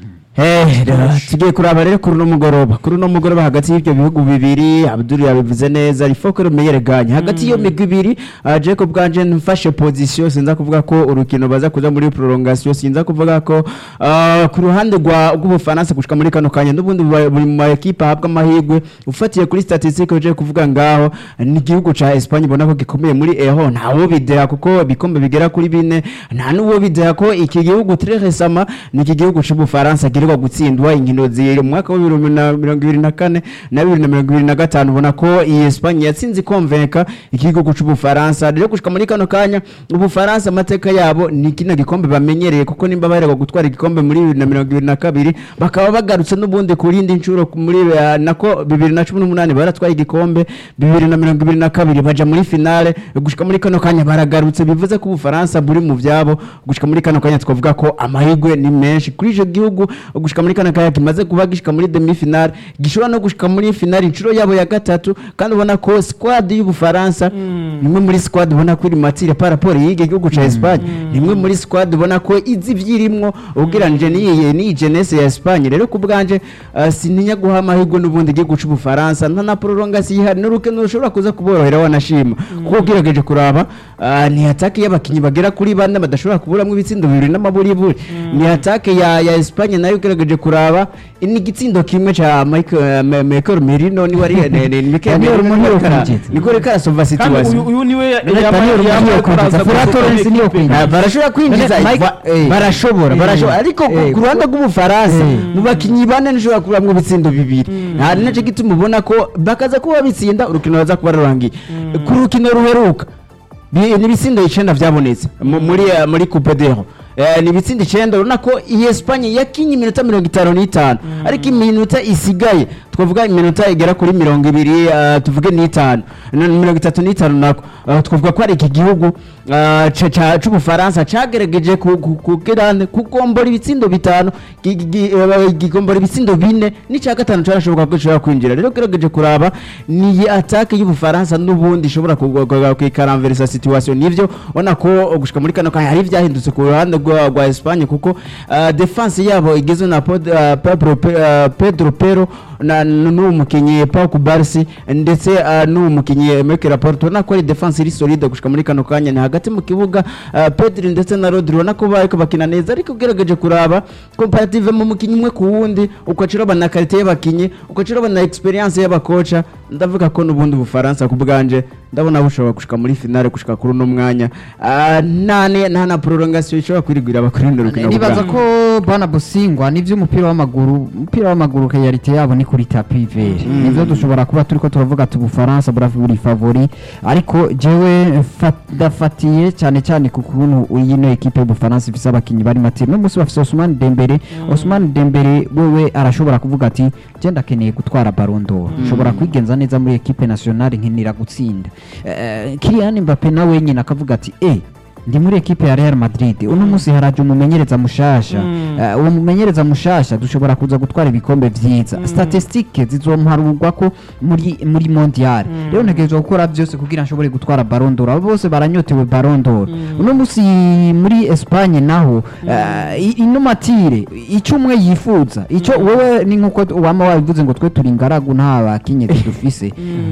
Eh, rero tugiye kuraba rero kuri uno mugoroba kuri uno mugoroba hagati y'ibyo bihugu bibiri abdul yabivuze neza rifoko rumeyereganye hagati y'iyo migwi ibiri uh, jacob bwanje mfashe position sinza kuvuga ko urukino baza kuja muri prolongation sinza kuvuga ko uh, ku ruhande rwa rw'ubufaransa gushika muri kano kanya n'ubundi buba- buri mu maekipe ahabwa amahirwe ufatiye kuri statistique uje kuvuga ngaho ni igihugu ca Espagne ubona ko gikomeye muri eho ntawo bidera kuko ibikombe bigera kuri bine nta n'uwo bidera ko iki gihugu très récemment ni iki gihugu c'ubufaransa giheruka gutsindwa inkino ziri mu mwaka wa bibiri na mirongo ibiri na kane na bibiri na mirongo ibiri na gatanu ubona ko iyi Espagne yatsinze ikonvenka iki gihugu c'ubufaransa rero gushika muri kano kanya ubufaransa amateka yabo ni kino gikombe bamenyereye kuko nimba baheruka gutwara igikombe muri bibiri na mirongo ibiri na kabiri bakaba bagarutse n'ubundi ku rindi nshuro muri eh, nako bibiri na cumi n'umunani baratwaye igikombe bibiri na mirongo ibiri na kabiri baja muri finale gushika muri kano kanya baragarutse bivuze ko ubufaransa buri mu vyabo gushika muri kano kanya twavuga ko amahirwe ni menshi kuri ico gihugu gushika muri kano kanya kimaze kuba gishika muri demi finale gishobora no gushika muri finale inshuro yabo ya gatatu kandi ubona ko squad y'ubufaransa nimwe muri squad ubona ko iri matire par rapport y'iki gihugu ca Espagne nimwe muri squad ubona ko izi ivyirimwo ugereranije n'iyi n'iyi jeunesse ya Espagne rero ku bwanje uh, sininya guha amahirwe n'ubundi igihugu c'ubufaransa nta na prolongation ihari n'urukino rushobora kuza kuborohera wanashima kuko ugerageje kuraba uh, ni atake y'abakinyi bagera kuri bane badashobora kuburamwo ibitsindo bibiri n'amaburiburi ni atake ya ya Espagne nayo ugerageje kuraba ni igitsindo kimwe ca Michael uh, Michael Merino ni wari ne- ne- Michael Daniel Merino Munyoro niko ara- kwinjiza. niko ariko arasova kandi situation uyu uyu niwe Daniel Munyoro kwinjiza. Ferran Torres niyo kwinjiza. Ah, barashobora kwinjiza Mike- va- eh. barashobora Eh. barashobora ariko ku- Eh. ku ruhande rw'ubufaransa Eh. mu bakinyi bane nishobora kuramwo ibitsindo bibiri nta naco gituma ubona ko bakaza kuba bitsinda urukino baza kuba rurangiye ku rukino ruheruka bi- ni ibitsindo icenda vyabonetse mu- muri eh, muri coupe d'ero Eh, ni ibitsindo icenda urabona ko iyi Espagne yakinye iminota mirongo itanu n'itanu ariko iminota isigaye twavuga iminota igera kuri mirongo ibiri eh, tuvuge n'itanu na- mirongo itatu n'itanu nako Eh, twavuga ko ari iki gihugu eh, ca- ca- c'ubufaransa cagerageje ku- ku- kugirane kugombora ibitsindo bitanu gi- gi- eh, gigombora ibitsindo bine n'ica gatanu carashoboka ko gishobora kwinjira rero ugerageje kuraba ni iyi atake y'ubufaransa n'ubundi ishobora kwikaramverisa situation nivyo ubona ko gushika muri kano kanya hari ivyahindutse ku ruhande rwa rwa Espagne kuko uh, defense yabo igizwe na Pod- uh, Pedro Pe- uh, Pedro Pero na n'uwo mukinyi Pau Kubarsi ndetse uh, n'uwo mukinyi Mikel Laporte ubona ko ari defense iri solide gushika muri kano kanya ni hagati mu kibuga uh, Pedri ndetse na Rodri ubona ko bariko bakina neza ariko ugerageje kuraba comparative mu mukinyi umwe ku wundi ukaciraba na qualité y'abakinyi ukaciraba na experience y'abakoca ndavuga ko n'ubundi Bufaransa ku bwanje ndabona bushobora gushika muri finale gushika kuri uno mwanya Ah, nta ne- nta na prolongation ishobora kwirigwira abakurindira urukino nibaza bwabo. ko bana busingwa nivyo umupira w'amaguru umupira w'amaguru realite yabo ni kuri tapi vere nivyo dushobora kuba turiko turavuga ati ubufaransa buri favori ariko jewe fa- ndafatiye cyane cyane ku kuntu yino ekipe y'ubufaransa ifise abakinyi bari matire no musi bafise Ousmane Dembele Ousmane Dembele wewe arashobora kuvuga ati je ndakeneye gutwara Ballon d'Or nshobora kwigenza neza muri ekipe nationale nkenera gutsinda Eh, Kylian Mbappe nawe nyine akavuga ati eh ndi muri ekipe ya Real Madrid uno munsi haraje umumenyereza mushasha Mm. Eh, uwo mumenyereza mushasha dushobora kuza gutwara ibikombe vyiza statistique zizomparurwa ko muri muri mondial rero ntegerezwa gukora byose kugira nshobore gutwara Ballon d'Or abo bose baranyotewe Ballon d'Or uno munsi muri Espagne naho eh, i- ino matire ico umwe yifuza ico wowe ni nkuko wama wabivuze ngo twe turi ingaragu nta bakenyezi dufise